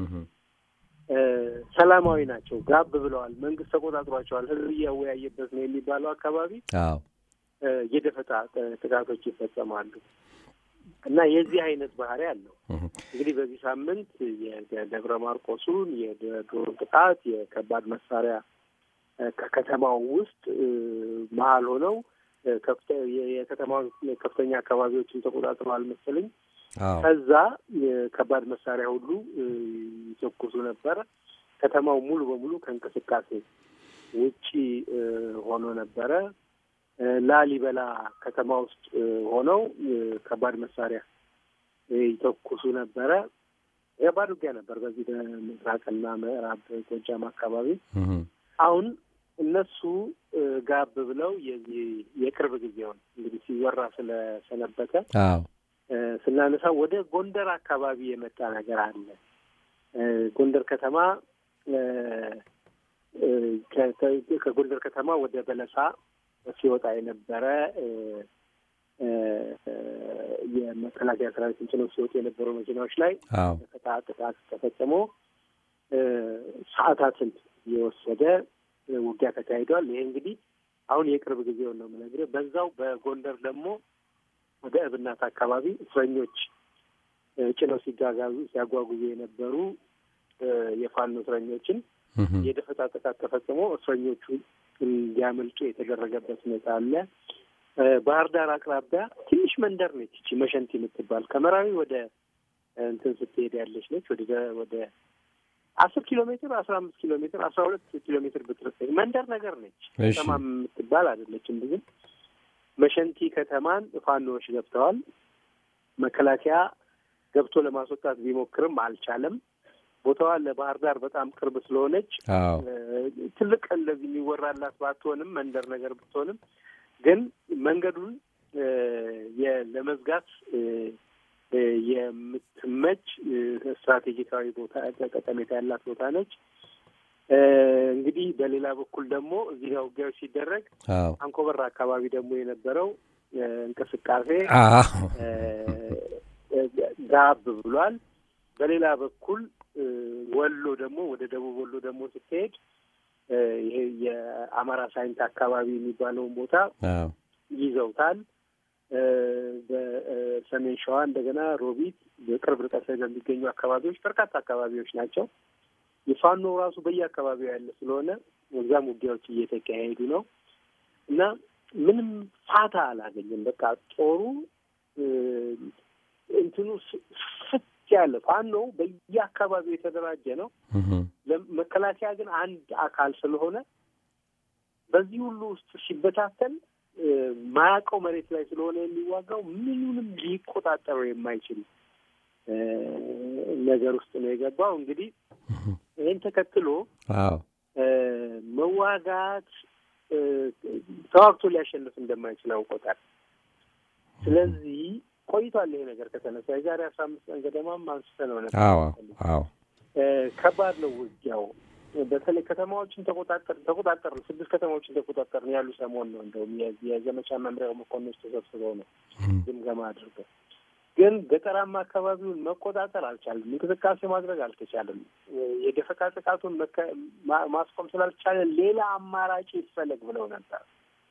ሰላማዊ ናቸው። ጋብ ብለዋል። መንግስት ተቆጣጥሯቸዋል። ህዝብ እያወያየበት ነው የሚባለው አካባቢ የደፈጣ ጥቃቶች ይፈጸማሉ እና የዚህ አይነት ባህሪ አለው። እንግዲህ በዚህ ሳምንት የደብረ ማርቆሱን የድሮን ጥቃት፣ የከባድ መሳሪያ ከከተማው ውስጥ መሀል ሆነው የከተማ ከፍተኛ አካባቢዎችን ተቆጣጥረዋል መሰለኝ። ከዛ ከባድ መሳሪያ ሁሉ ይተኩሱ ነበረ። ከተማው ሙሉ በሙሉ ከእንቅስቃሴ ውጪ ሆኖ ነበረ። ላሊበላ ከተማ ውስጥ ሆነው ከባድ መሳሪያ ይተኩሱ ነበረ። ከባድ ውጊያ ነበር በዚህ በምስራቅና ምዕራብ ጎጃም አካባቢ። አሁን እነሱ ጋብ ብለው የዚህ የቅርብ ጊዜውን እንግዲህ ሲወራ ስለሰነበተ ስናነሳ ወደ ጎንደር አካባቢ የመጣ ነገር አለ። ጎንደር ከተማ ከጎንደር ከተማ ወደ በለሳ ሲወጣ የነበረ የመከላከያ ሰራዊትን ጭነው ሲወጡ የነበሩ መኪናዎች ላይ ደፈጣ ጥቃት ተፈጽሞ ሰዓታትን የወሰደ ውጊያ ተካሂዷል። ይሄ እንግዲህ አሁን የቅርብ ጊዜውን ነው የምነግርህ። በዛው በጎንደር ደግሞ ወደ እብናት አካባቢ እስረኞች ጭነው ሲጋጋዙ ሲያጓጉዙ የነበሩ የፋኖ እስረኞችን የደፈጣ ጥቃት ተፈጽሞ እስረኞቹ እንዲያመልጡ የተደረገበት ሁኔታ አለ። ባህር ዳር አቅራቢያ ትንሽ መንደር ነች እቺ መሸንቲ የምትባል ከመራዊ ወደ እንትን ስትሄድ ያለች ነች። ወደ ወደ አስር ኪሎ ሜትር አስራ አምስት ኪሎ ሜትር አስራ ሁለት ኪሎ ሜትር ብትርቅ መንደር ነገር ነች። ከተማ የምትባል አይደለችም ብዙም። መሸንቲ ከተማን ፋኖዎች ገብተዋል። መከላከያ ገብቶ ለማስወጣት ቢሞክርም አልቻለም። ቦታዋ ለባህር ዳር በጣም ቅርብ ስለሆነች ትልቅ እንደዚህ የሚወራላት ባትሆንም መንደር ነገር ብትሆንም ግን መንገዱን ለመዝጋት የምትመች ስትራቴጂካዊ ቦታ ጠቀሜታ ያላት ቦታ ነች። እንግዲህ በሌላ በኩል ደግሞ እዚህ ጋር ውጊያዎች ሲደረግ አንኮበር አካባቢ ደግሞ የነበረው እንቅስቃሴ ጋብ ብሏል። በሌላ በኩል ወሎ ደግሞ ወደ ደቡብ ወሎ ደግሞ ስትሄድ ይሄ የአማራ ሳይንት አካባቢ የሚባለውን ቦታ ይዘውታል። በሰሜን ሸዋ እንደገና ሮቢት በቅርብ ርቀት ላይ በሚገኙ አካባቢዎች በርካታ አካባቢዎች ናቸው። የፋኖ ራሱ በየአካባቢው ያለ ስለሆነ እዛም ውጊያዎች እየተካሄዱ ነው እና ምንም ፋታ አላገኘም። በቃ ጦሩ እንትኑ ፍት ያለ ፋኖ በየአካባቢው የተደራጀ ነው። መከላከያ ግን አንድ አካል ስለሆነ በዚህ ሁሉ ውስጥ ሲበታተን ማያውቀው መሬት ላይ ስለሆነ የሚዋጋው ምኑንም ሊቆጣጠረው የማይችል ነገር ውስጥ ነው የገባው። እንግዲህ ይህን ተከትሎ መዋጋት ተዋግቶ ሊያሸንፍ እንደማይችል አውቆታል። ስለዚህ ቆይቷል ይሄ ነገር ከተነሳ የዛሬ አስራ አምስት ቀን ገደማም አንስተ ነው ነበር። ከባድ ነው ውጊያው። በተለይ ከተማዎችን ተቆጣጠር ተቆጣጠር ስድስት ከተማዎችን ተቆጣጠር ያሉ ሰሞን ነው እንደውም የዘመቻ መምሪያው መኮንኖች ተሰብስበው ነው ግምገማ አድርገው ግን ገጠራማ አካባቢውን መቆጣጠር አልቻለም። እንቅስቃሴ ማድረግ አልተቻለም። የደፈጣ ጥቃቱን ማስቆም ስላልቻለ ሌላ አማራጭ ይፈለግ ብለው ነበር።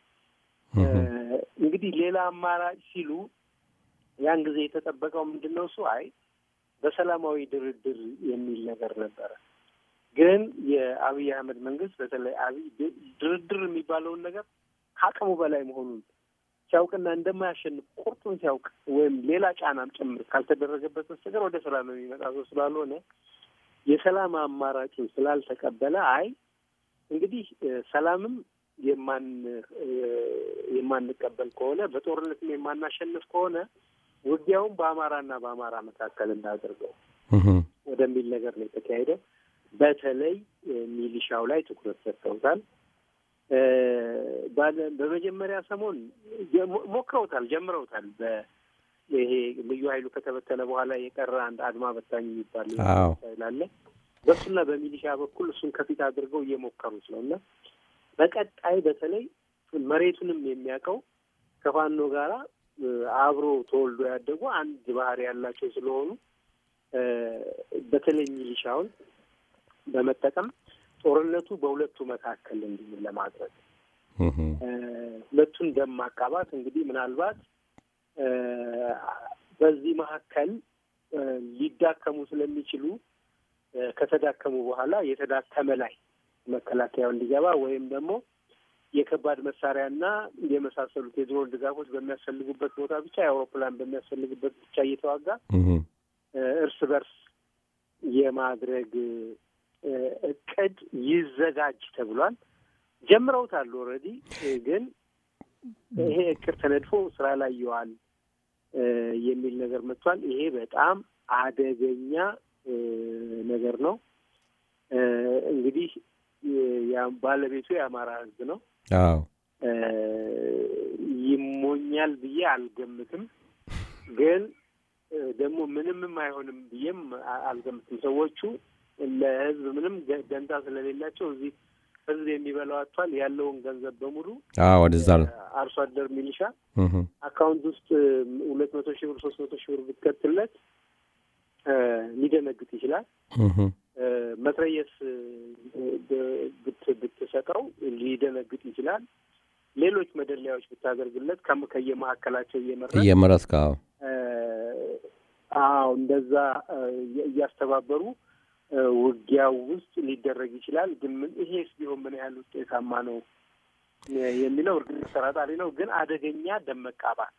እንግዲህ ሌላ አማራጭ ሲሉ ያን ጊዜ የተጠበቀው ምንድን ነው? እሱ አይ በሰላማዊ ድርድር የሚል ነገር ነበረ። ግን የአብይ አህመድ መንግስት በተለይ አብይ ድርድር የሚባለውን ነገር ከአቅሙ በላይ መሆኑን ሲያውቅና እንደማያሸንፍ ቁርጡን ሲያውቅ ወይም ሌላ ጫናም ጭምር ካልተደረገበት በስተቀር ወደ ሰላም የሚመጣ ሰው ስላልሆነ የሰላም አማራጩን ስላልተቀበለ አይ እንግዲህ ሰላምም የማን የማንቀበል ከሆነ በጦርነትም የማናሸንፍ ከሆነ ውጊያውም በአማራና በአማራ መካከል እንዳደርገው ወደሚል ነገር ነው የተካሄደው። በተለይ ሚሊሻው ላይ ትኩረት ሰጥተውታል። በመጀመሪያ ሰሞን ሞክረውታል፣ ጀምረውታል። ይሄ ልዩ ኃይሉ ከተበተነ በኋላ የቀረ አንድ አድማ በታኝ የሚባል ላለ በእሱና በሚሊሻ በኩል እሱን ከፊት አድርገው እየሞከሩት ነው እና በቀጣይ በተለይ መሬቱንም የሚያውቀው ከፋኖ ጋራ አብሮ ተወልዶ ያደጉ አንድ ባህሪ ያላቸው ስለሆኑ በተለይ ሚሊሻውን በመጠቀም ጦርነቱ በሁለቱ መካከል እንዲሆን ለማድረግ ሁለቱን ደም ማቃባት እንግዲህ ምናልባት በዚህ መካከል ሊዳከሙ ስለሚችሉ ከተዳከሙ በኋላ የተዳከመ ላይ መከላከያው እንዲገባ ወይም ደግሞ የከባድ መሳሪያና የመሳሰሉት የድሮን ድጋፎች በሚያስፈልጉበት ቦታ ብቻ የአውሮፕላን በሚያስፈልግበት ብቻ እየተዋጋ እርስ በርስ የማድረግ እቅድ ይዘጋጅ ተብሏል። ጀምረውታል። ኦልሬዲ ግን ይሄ እቅድ ተነድፎ ስራ ላይ ይዋል የሚል ነገር መጥቷል። ይሄ በጣም አደገኛ ነገር ነው። እንግዲህ ባለቤቱ የአማራ ሕዝብ ነው። አዎ ይሞኛል ብዬ አልገምትም። ግን ደግሞ ምንምም አይሆንም ብዬም አልገምትም። ሰዎቹ ለህዝብ ምንም ደንታ ስለሌላቸው እዚህ ህዝብ የሚበላው አጥቷል። ያለውን ገንዘብ በሙሉ ወደዛ ነው አርሶ አደር ሚሊሻ አካውንት ውስጥ ሁለት መቶ ሺህ ብር ሶስት መቶ ሺህ ብር ብትከትለት ሊደነግጥ ይችላል። መትረየስ ብትሰጠው ሊደነግጥ ይችላል። ሌሎች መደለያዎች ብታደርግለት ከየመካከላቸው እየመረጥ እየመረጥክ አዎ እንደዛ እያስተባበሩ ውጊያው ውስጥ ሊደረግ ይችላል። ግን ምን ይሄስ ቢሆን ምን ያህል ውጤታማ ነው የሚለው እርግጥ ተጠራጣሪ ነው። ግን አደገኛ ደም መቃባት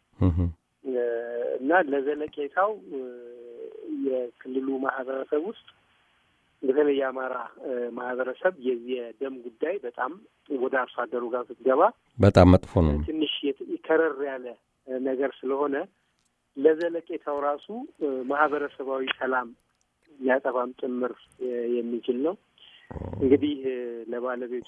እና ለዘለቄታው የክልሉ ማህበረሰብ ውስጥ በተለይ የአማራ ማህበረሰብ የዚህ የደም ጉዳይ በጣም ወደ አርሶ አደሩ ጋር ስትገባ በጣም መጥፎ ነው። ትንሽ ከረር ያለ ነገር ስለሆነ ለዘለቄታው ራሱ ማህበረሰባዊ ሰላም ሊያጠፋም ጭምር የሚችል ነው። እንግዲህ ለባለቤቱ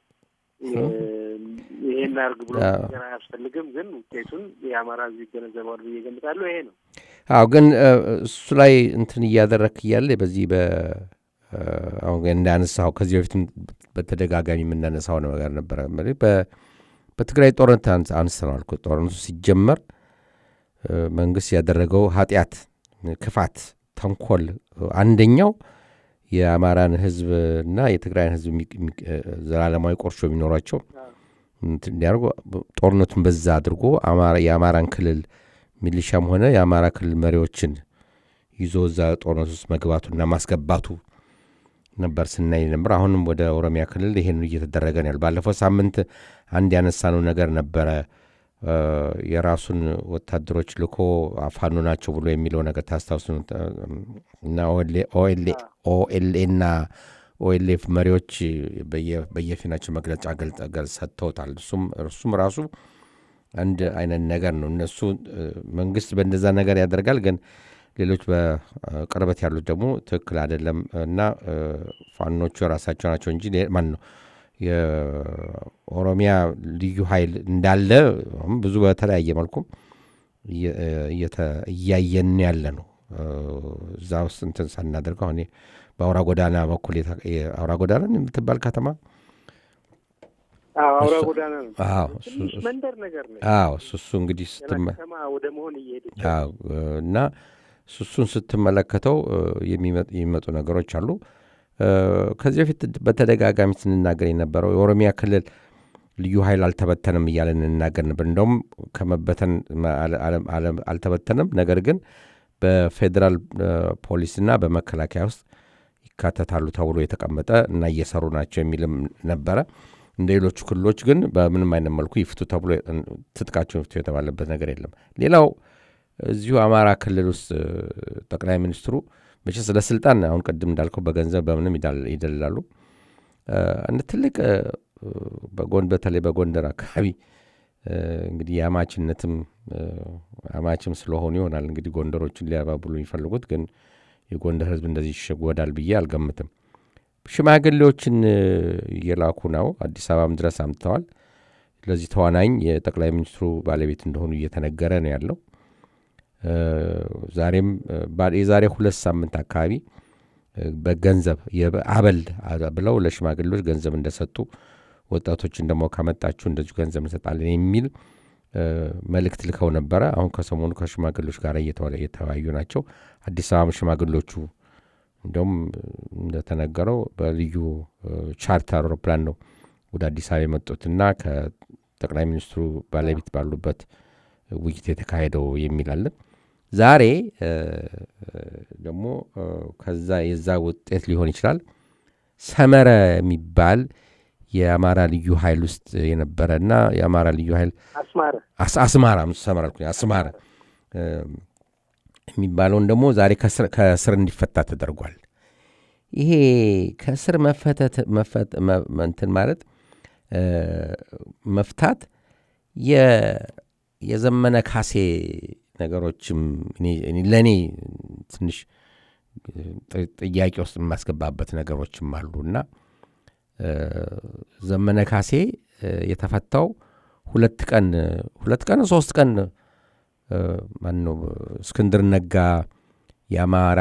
ይሄን አርግ ብሎ ነገር አያስፈልግም። ግን ውጤቱን የአማራ ሕዝብ ይገነዘባል ብዬ ገምታለሁ። ይሄ ነው። አዎ፣ ግን እሱ ላይ እንትን እያደረክ እያለ በዚህ በ አሁን እንዳነሳው ከዚህ በፊትም በተደጋጋሚ የምናነሳው ነገር ነበረ። በትግራይ ጦርነት አንስተነዋል። ጦርነቱ ሲጀመር መንግስት ያደረገው ኃጢአት፣ ክፋት፣ ተንኮል አንደኛው የአማራን ህዝብና የትግራይን ህዝብ ዘላለማዊ ቆርሾ የሚኖሯቸው እንዲያደርጉ ጦርነቱን በዛ አድርጎ የአማራን ክልል ሚሊሻም ሆነ የአማራ ክልል መሪዎችን ይዞ እዛ ጦርነት ውስጥ መግባቱና ማስገባቱ ነበር ስናይ ነበር። አሁንም ወደ ኦሮሚያ ክልል ይሄን እየተደረገ ነው ያሉ። ባለፈው ሳምንት አንድ ያነሳነው ነገር ነበረ። የራሱን ወታደሮች ልኮ ፋኖ ናቸው ብሎ የሚለው ነገር ታስታውስ እና ኦኤልኤና ኦኤልኤፍ መሪዎች በየፊናቸው መግለጫ ሰጥተውታል። እሱም ራሱ አንድ አይነት ነገር ነው። እነሱ መንግስት በእንደዛ ነገር ያደርጋል ግን ሌሎች በቅርበት ያሉት ደግሞ ትክክል አይደለም እና ፋኖቹ የራሳቸው ናቸው እንጂ ማን ነው የኦሮሚያ ልዩ ኃይል እንዳለ ብዙ በተለያየ መልኩ እያየን ያለ ነው። እዛ ውስጥ እንትን ሳናደርገው አሁን በአውራ ጎዳና በኩል አውራ ጎዳና የምትባል ከተማ አውራ ጎዳና ነው። ትንሽ መንደር ነገር ነው። እሱ እሱ እንግዲህ ከተማ ወደ መሆን እየሄደች እና እሱን ስትመለከተው የሚመጡ ነገሮች አሉ። ከዚህ በፊት በተደጋጋሚ ስንናገር የነበረው የኦሮሚያ ክልል ልዩ ኃይል አልተበተንም እያለን እንናገር ነበር። እንደውም ከመበተን አልተበተንም፣ ነገር ግን በፌዴራል ፖሊስና በመከላከያ ውስጥ ይካተታሉ ተብሎ የተቀመጠ እና እየሰሩ ናቸው የሚልም ነበረ። እንደ ሌሎቹ ክልሎች ግን በምንም አይነት መልኩ ይፍቱ ተብሎ ትጥቃቸውን ይፍቱ የተባለበት ነገር የለም። ሌላው እዚሁ አማራ ክልል ውስጥ ጠቅላይ ሚኒስትሩ መቼ ስለ ስልጣን አሁን ቅድም እንዳልከው በገንዘብ በምንም ይደልላሉ። አንድ ትልቅ በጎን በተለይ በጎንደር አካባቢ እንግዲህ የአማችነትም አማችም ስለሆኑ ይሆናል እንግዲህ ጎንደሮችን ሊያባብሉ የሚፈልጉት ግን የጎንደር ሕዝብ እንደዚህ ይሸጎዳል ብዬ አልገምትም። ሽማግሌዎችን እየላኩ ነው። አዲስ አበባም ድረስ አምጥተዋል። ለዚህ ተዋናኝ የጠቅላይ ሚኒስትሩ ባለቤት እንደሆኑ እየተነገረ ነው ያለው። ዛሬም የዛሬ ሁለት ሳምንት አካባቢ በገንዘብ አበል ብለው ለሽማግሌዎች ገንዘብ እንደሰጡ ወጣቶችን ደግሞ ካመጣችሁ እንደዚሁ ገንዘብ እንሰጣለን የሚል መልእክት ልከው ነበረ። አሁን ከሰሞኑ ከሽማግሌዎች ጋር እየተወያዩ ናቸው። አዲስ አበባ ሽማግሌዎቹ እንዲሁም እንደተነገረው በልዩ ቻርተር አውሮፕላን ነው ወደ አዲስ አበባ የመጡትና ከጠቅላይ ሚኒስትሩ ባለቤት ባሉበት ውይይት የተካሄደው የሚላለን ዛሬ ደግሞ ከዛ የዛ ውጤት ሊሆን ይችላል ሰመረ የሚባል የአማራ ልዩ ኃይል ውስጥ የነበረና የአማራ ልዩ ኃይል አስማራ ሰመራ አስማራ የሚባለውን ደግሞ ዛሬ ከስር እንዲፈታ ተደርጓል። ይሄ ከስር መፈተት እንትን ማለት መፍታት የዘመነ ካሴ ነገሮችም ለእኔ ትንሽ ጥያቄ ውስጥ የማስገባበት ነገሮችም አሉ እና ዘመነ ካሴ የተፈታው ሁለት ቀን ሁለት ቀን ሶስት ቀን ማነው እስክንድር ነጋ የአማራ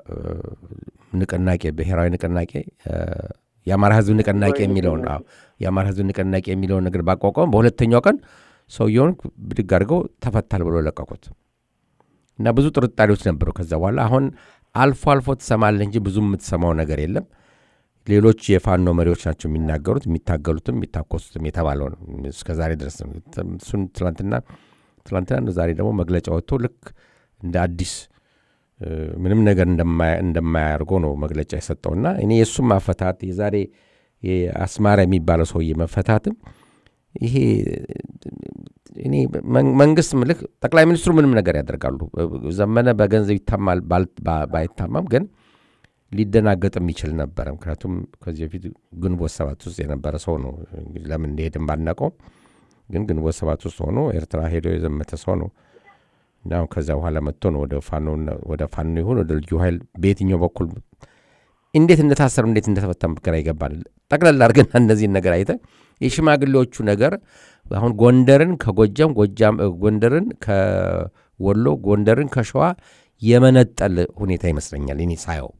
ንቅናቄ ብሔራዊ ንቅናቄ የአማራ ሕዝብ ንቅናቄ የሚለውን የአማራ ሕዝብ ንቅናቄ የሚለውን ነገር ባቋቋም በሁለተኛው ቀን ሰውየውን ብድግ አድርገው ተፈታል ብሎ ለቀቁት እና ብዙ ጥርጣሬዎች ነበሩ። ከዛ በኋላ አሁን አልፎ አልፎ ትሰማለህ እንጂ ብዙ የምትሰማው ነገር የለም። ሌሎች የፋኖ መሪዎች ናቸው የሚናገሩት፣ የሚታገሉትም የሚታኮሱትም የተባለው ነው እስከ ዛሬ ድረስ እሱን ትላንትና ትላንትና ዛሬ ደግሞ መግለጫ ወጥቶ ልክ እንደ አዲስ ምንም ነገር እንደማያደርጎ ነው መግለጫ የሰጠውና እኔ የእሱም ማፈታት የዛሬ አስማራ የሚባለው ሰውዬ መፈታትም ይሄ እኔ መንግስት ምልክ ጠቅላይ ሚኒስትሩ ምንም ነገር ያደርጋሉ። ዘመነ በገንዘብ ይታማል ባይታማም ግን ሊደናገጥ የሚችል ነበረ። ምክንያቱም ከዚህ በፊት ግንቦት ሰባት ውስጥ የነበረ ሰው ነው። ለምን እንደሄድም ባናውቀው ግን ግንቦት ሰባት ውስጥ ሆኖ ኤርትራ ሄዶ የዘመተ ሰው ነው እና ከዚያ በኋላ መጥቶ ነው ወደ ፋኖ ይሁን ወደ ልዩ ኃይል በየትኛው በኩል እንዴት እንደታሰሩ እንዴት እንደተፈታም ግራ ይገባል። ጠቅላላ አድርገን እነዚህን ነገር አይተ የሽማግሌዎቹ ነገር አሁን ጎንደርን ከጎጃም ጎጃም ጎንደርን ከወሎ ጎንደርን ከሸዋ የመነጠል ሁኔታ ይመስለኛል እኔ ሳየው።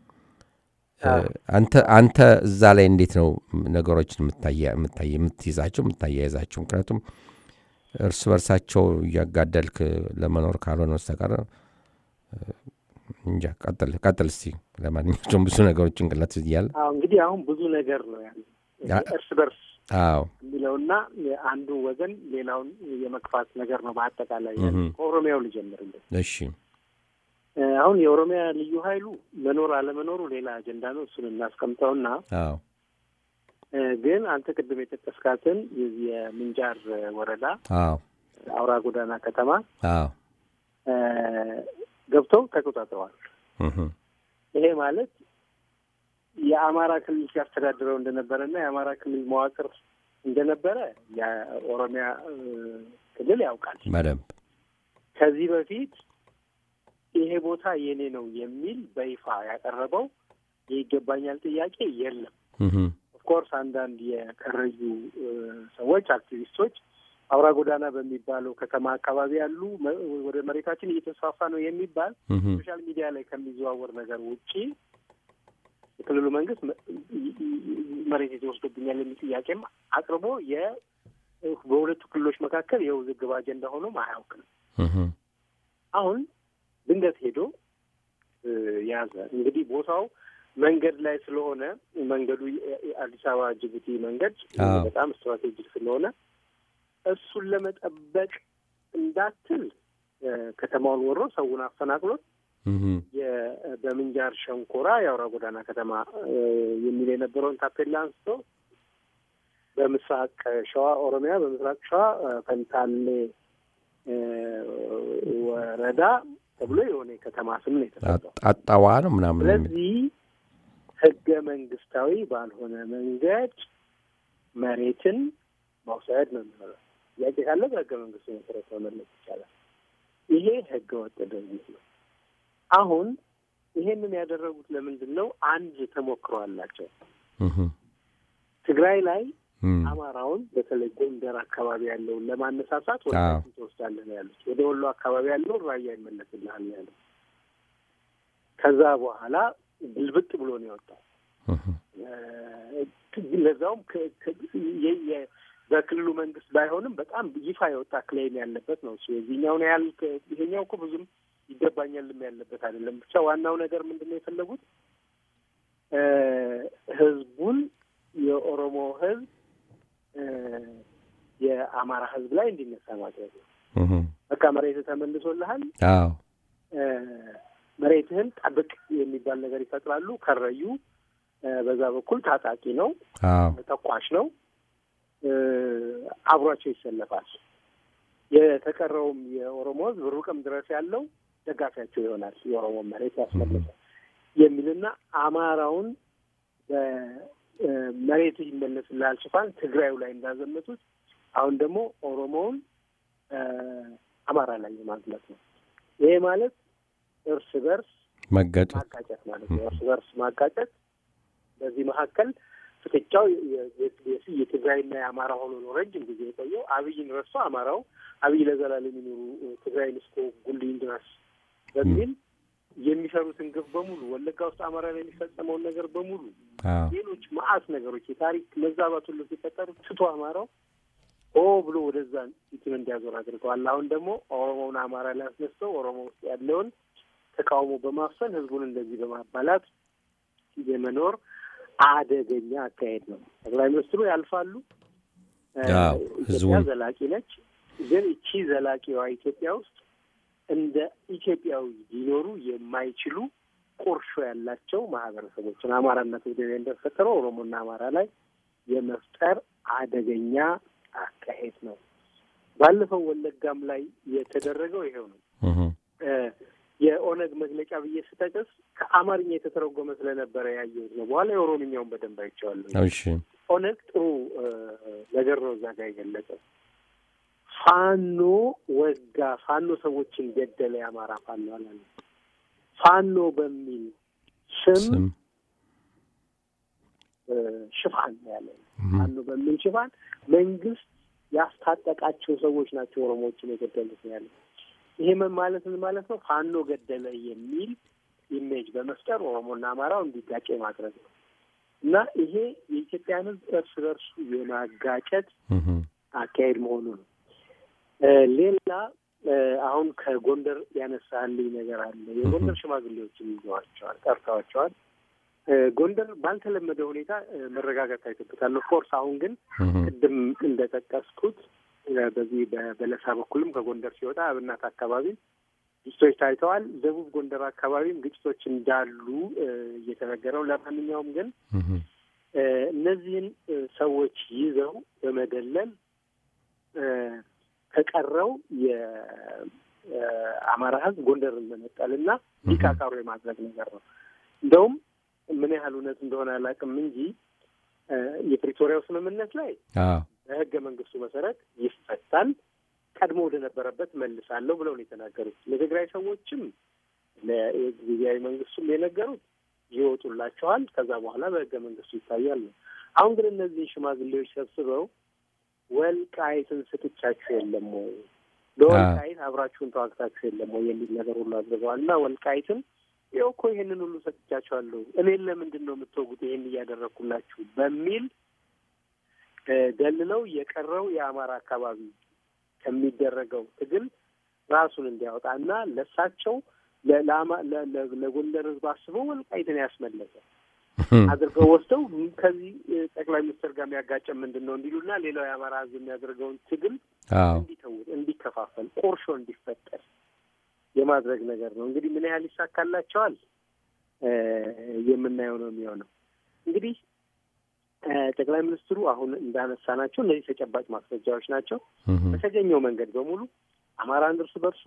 አንተ አንተ እዛ ላይ እንዴት ነው ነገሮችን የምትይዛቸው የምታያይዛቸው? ምክንያቱም እርስ በርሳቸው እያጋደልክ ለመኖር ካልሆነ በስተቀር እንጃ። ቀጥል ቀጥል እስቲ። ለማንኛቸውም ብዙ ነገሮች ጭንቅላት እያለ እንግዲህ አሁን ብዙ ነገር ነው ያለ እርስ በርስ አዎ የሚለውና አንዱ ወገን ሌላውን የመግፋት ነገር ነው። በአጠቃላይ ከኦሮሚያው ልጀምርልን። እሺ አሁን የኦሮሚያ ልዩ ኃይሉ መኖር አለመኖሩ ሌላ አጀንዳ ነው። እሱን እናስቀምጠውና አዎ ግን አንተ ቅድም የጠቀስካትን የምንጃር ወረዳ አዎ አውራ ጎዳና ከተማ አዎ ገብተው ተቆጣጥረዋል። ይሄ ማለት የአማራ ክልል ሲያስተዳድረው እንደነበረና የአማራ ክልል መዋቅር እንደነበረ የኦሮሚያ ክልል ያውቃል በደንብ ከዚህ በፊት ይሄ ቦታ የኔ ነው የሚል በይፋ ያቀረበው የይገባኛል ጥያቄ የለም። ኦፍኮርስ አንዳንድ የከረዩ ሰዎች አክቲቪስቶች አውራ ጎዳና በሚባለው ከተማ አካባቢ ያሉ ወደ መሬታችን እየተስፋፋ ነው የሚባል ሶሻል ሚዲያ ላይ ከሚዘዋወር ነገር ውጪ የክልሉ መንግስት መሬት የተወስዶብኛል የሚል ጥያቄም አቅርቦ በሁለቱ ክልሎች መካከል የውዝግብ አጀንዳ ሆኖም አያውቅም። አሁን ድንገት ሄዶ ያዘ። እንግዲህ ቦታው መንገድ ላይ ስለሆነ መንገዱ የአዲስ አበባ ጅቡቲ መንገድ በጣም ስትራቴጂክ ስለሆነ እሱን ለመጠበቅ እንዳትል ከተማውን ወሮ ሰውን አፈናቅሎት በምንጃር ሸንኮራ የአውራ ጎዳና ከተማ የሚል የነበረውን ታፔላ አንስቶ በምስራቅ ሸዋ ኦሮሚያ በምስራቅ ሸዋ ፈንታሌ ወረዳ ተብሎ የሆነ የከተማ ስም ነው የተሰጠው። ጣጣዋ ነው ምናምን የሚል ስለዚህ ህገ መንግስታዊ ባልሆነ መንገድ መሬትን መውሰድ ነው የሚሆነው። ጥያቄ ካለ በህገ መንግስቱ መሰረት መመለስ ይቻላል። ይሄ ህገ ወጥ ድርጊት ነው። አሁን ይሄንን ያደረጉት ለምንድን ነው? አንድ ተሞክሮ አላቸው። ትግራይ ላይ አማራውን በተለይ ጎንደር አካባቢ ያለውን ለማነሳሳት ወደ ትወስዳለህ ነው ያሉት። ወደ ወሎ አካባቢ ያለውን ራያ ይመለስልሃል ነው ያሉት። ከዛ በኋላ ግልብጥ ብሎ ነው የወጣው። ለዛውም በክልሉ መንግስት ባይሆንም በጣም ይፋ የወጣ ክሌም ያለበት ነው እሱ የዚህኛውን ያህል ይሄኛው እኮ ብዙም ይገባኛልም ያለበት አይደለም። ብቻ ዋናው ነገር ምንድን ነው የፈለጉት ህዝቡን የኦሮሞ ህዝብ የአማራ ህዝብ ላይ እንዲነሳ ማድረግ ነው። በቃ መሬትህ ተመልሶልሃል፣ መሬትህን ጠብቅ የሚባል ነገር ይፈጥራሉ። ከረዩ በዛ በኩል ታጣቂ ነው፣ ተኳሽ ነው፣ አብሯቸው ይሰለፋል። የተቀረውም የኦሮሞ ህዝብ ሩቅም ድረስ ያለው ደጋፊያቸው ይሆናል። የኦሮሞ መሬት ያስመለሰ የሚልና አማራውን በመሬት ይመለስልሃል ሽፋን ትግራዩ ላይ እንዳዘመቱት አሁን ደግሞ ኦሮሞውን አማራ ላይ የማግለት ነው። ይሄ ማለት እርስ በርስ መጋጨት ማጋጨት ማለት ነው። እርስ በርስ ማጋጨት በዚህ መካከል ፍጥጫው የትግራይና የአማራ ሆኖ ነው ረጅም ጊዜ የቆየው። አብይን ረስቶ አማራው አብይ ለዘላለም የሚኖሩ ትግራይን እስከ ጉልኝ ድረስ በሚል የሚሰሩትን ግፍ በሙሉ ወለጋ ውስጥ አማራ ላይ የሚፈጸመውን ነገር በሙሉ ሌሎች መዓት ነገሮች የታሪክ መዛባት ሁሉ ሲፈጠሩ ትቶ አማራው ኦ ብሎ ወደዛ ፊቱን እንዲያዞር አድርገዋል። አሁን ደግሞ ኦሮሞውን አማራ ላይ አስነስተው ኦሮሞ ውስጥ ያለውን ተቃውሞ በማፈን ህዝቡን እንደዚህ በማባላት የመኖር አደገኛ አካሄድ ነው። ጠቅላይ ሚኒስትሩ ያልፋሉ። ኢትዮጵያ ዘላቂ ነች። ግን እቺ ዘላቂዋ ኢትዮጵያ ውስጥ እንደ ኢትዮጵያዊ ሊኖሩ የማይችሉ ቁርሾ ያላቸው ማህበረሰቦችን አማራና ትግሬ እንደፈጠረው ኦሮሞና አማራ ላይ የመፍጠር አደገኛ አካሄድ ነው። ባለፈው ወለጋም ላይ የተደረገው ይሄው ነው። የኦነግ መግለጫ ብዬ ስጠቅስ ከአማርኛ የተተረጎመ ስለነበረ ያየሁት ነው። በኋላ የኦሮምኛውን በደንብ አይቼዋለሁ። ኦነግ ጥሩ ነገር ነው እዛ ጋር የገለጸው። ፋኖ ወጋ፣ ፋኖ ሰዎችን ገደለ፣ የአማራ ፋኖ አላለ። ፋኖ በሚል ስም ሽፋን ያለ ፋኖ በሚል ሽፋን መንግስት ያስታጠቃቸው ሰዎች ናቸው ኦሮሞዎችን የገደሉት ነው ያለ። ይሄ ምን ማለት ምን ማለት ነው? ፋኖ ገደለ የሚል ኢሜጅ በመፍጠር ኦሮሞና አማራው እንዲጋጭ ማድረግ ነው እና ይሄ የኢትዮጵያን ሕዝብ እርስ በርሱ የማጋጨት አካሄድ መሆኑ ነው። ሌላ አሁን ከጎንደር ያነሳልኝ ነገር አለ። የጎንደር ሽማግሌዎችን ይዘዋቸዋል፣ ጠርተዋቸዋል። ጎንደር ባልተለመደ ሁኔታ መረጋጋት ታይቶበታል። ኦፍኮርስ አሁን ግን ቅድም እንደጠቀስኩት በዚህ በበለሳ በኩልም ከጎንደር ሲወጣ አብናት አካባቢ ግጭቶች ታይተዋል። ደቡብ ጎንደር አካባቢም ግጭቶች እንዳሉ እየተነገረው፣ ለማንኛውም ግን እነዚህን ሰዎች ይዘው በመደለል ከቀረው የአማራ ሕዝብ ጎንደርን መነጠል እና ሊቃቃሩ የማድረግ ነገር ነው። እንደውም ምን ያህል እውነት እንደሆነ አላውቅም እንጂ የፕሪቶሪያው ስምምነት ላይ በህገ መንግስቱ መሰረት ይፈታል፣ ቀድሞ ወደ ነበረበት መልሳለሁ ብለው ነው የተናገሩት። ለትግራይ ሰዎችም ለጊዜያዊ መንግስቱም የነገሩት ይወጡላቸዋል፣ ከዛ በኋላ በህገ መንግስቱ ይታያል ነው። አሁን ግን እነዚህ ሽማግሌዎች ሰብስበው ወልቃይትን ስጥቻችሁ የለም ወይ ለወልቃይት አብራችሁን ተዋግታችሁ የለም ወይ የሚል ነገር ሁሉ አድርገዋል እና ወልቃይትን ይኸው እኮ ይሄንን ሁሉ ሰጥቻችኋለሁ እኔን ለምንድን ነው የምትወጉት? ይሄን እያደረግኩላችሁ በሚል ደልለው የቀረው የአማራ አካባቢ ከሚደረገው ትግል ራሱን እንዲያወጣ እና ለሳቸው ለጎንደር ህዝብ አስበው ወልቃይትን ያስመለሰ አድርገው ወስደው ከዚህ ጠቅላይ ሚኒስትር ጋር የሚያጋጨን ምንድን ነው እንዲሉና ሌላው የአማራ ህዝብ የሚያደርገውን ትግል እንዲተውት፣ እንዲከፋፈል፣ ቁርሾ እንዲፈጠር የማድረግ ነገር ነው። እንግዲህ ምን ያህል ይሳካላቸዋል የምናየው ነው የሚሆነው። እንግዲህ ጠቅላይ ሚኒስትሩ አሁን እንዳነሳ ናቸው እነዚህ ተጨባጭ ማስረጃዎች ናቸው። በተገኘው መንገድ በሙሉ አማራን እርስ በርሱ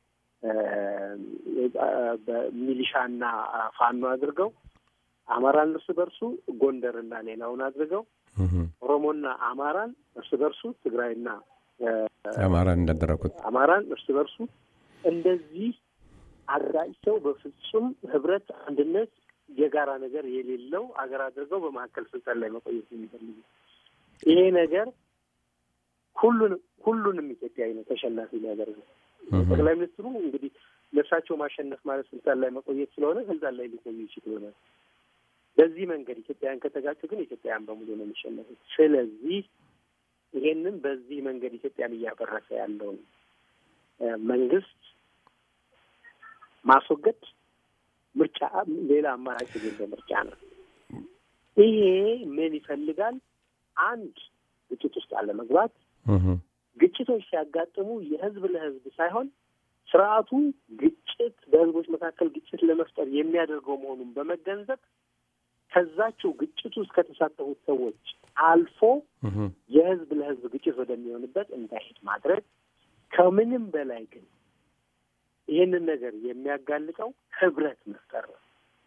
በሚሊሻና ፋኖ አድርገው አማራን እርስ በርሱ ጎንደርና ሌላውን አድርገው ኦሮሞና አማራን እርስ በርሱ ትግራይና አማራን እንዳደረጉት አማራን እርስ በርሱ እንደዚህ አጋጭተው በፍጹም ህብረት፣ አንድነት፣ የጋራ ነገር የሌለው አገር አድርገው በመካከል ስልጣን ላይ መቆየት የሚፈልጉ ይሄ ነገር ሁሉንም ሁሉንም ኢትዮጵያዊ ነው ተሸናፊ ሊያደርገው ጠቅላይ ሚኒስትሩ እንግዲህ ለእሳቸው ማሸነፍ ማለት ስልጣን ላይ መቆየት ስለሆነ ስልጣን ላይ ሊቆዩ ይችል ይሆናል። በዚህ መንገድ ኢትዮጵያውያን ከተጋጩ ግን ኢትዮጵያውያን በሙሉ ነው የሚሸነፉት። ስለዚህ ይሄንን በዚህ መንገድ ኢትዮጵያን እያፈረሰ ያለውን መንግስት ማስወገድ ምርጫ ሌላ አማራጭ የሌለ ምርጫ ነው። ይሄ ምን ይፈልጋል? አንድ ግጭት ውስጥ አለመግባት። ግጭቶች ሲያጋጥሙ የህዝብ ለህዝብ ሳይሆን ስርዓቱ ግጭት በህዝቦች መካከል ግጭት ለመፍጠር የሚያደርገው መሆኑን በመገንዘብ ከዛቸው ግጭቱ ውስጥ ከተሳተፉት ሰዎች አልፎ የህዝብ ለህዝብ ግጭት ወደሚሆንበት እንዳይሄድ ማድረግ ከምንም በላይ ግን ይህንን ነገር የሚያጋልጠው ህብረት መፍጠር ነው።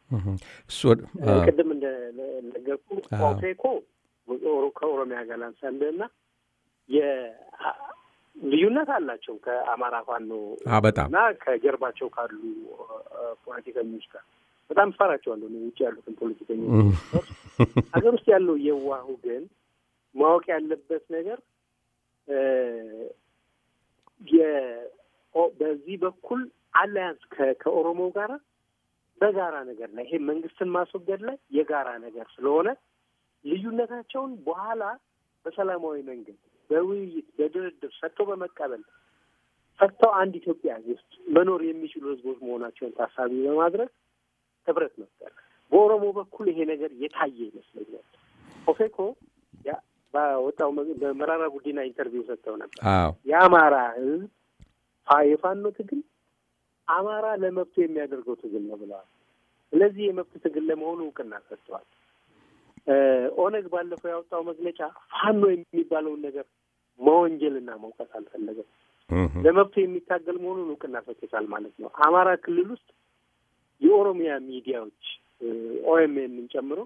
ቅድም እንደነገርኩ ኦፌኮ ከኦሮሚያ ጋር ላንሳልህ እና ልዩነት አላቸው ከአማራ ፋኖ በጣም እና ከጀርባቸው ካሉ ፖለቲከኞች ጋር በጣም እፈራቸዋለሁ። ውጭ ያሉትን ፖለቲከኞች ሀገር ውስጥ ያለው የዋሁ ግን ማወቅ ያለበት ነገር በዚህ በኩል አላያንስ ከኦሮሞ ጋራ በጋራ ነገር ላይ ይሄ መንግስትን ማስወገድ ላይ የጋራ ነገር ስለሆነ ልዩነታቸውን በኋላ በሰላማዊ መንገድ በውይይት በድርድር ሰጥተው በመቀበል ፈጥተው አንድ ኢትዮጵያ ውስጥ መኖር የሚችሉ ህዝቦች መሆናቸውን ታሳቢ በማድረግ ህብረት መፍጠር። በኦሮሞ በኩል ይሄ ነገር የታየ ይመስለኛል። ኦፌኮ በወጣው በመራራ ጉዲና ኢንተርቪው ሰጥተው ነበር። የአማራ ህዝብ የፋኖ ትግል አማራ ለመብቱ የሚያደርገው ትግል ነው ብለዋል። ስለዚህ የመብት ትግል ለመሆኑ እውቅና ሰጥተዋል። ኦነግ ባለፈው ያወጣው መግለጫ ፋኖ የሚባለውን ነገር መወንጀልና መውቀስ አልፈለገም። ለመብቱ የሚታገል መሆኑን እውቅና ሰጥቶታል ማለት ነው። አማራ ክልል ውስጥ የኦሮሚያ ሚዲያዎች ኦኤምኤንን ጨምሮ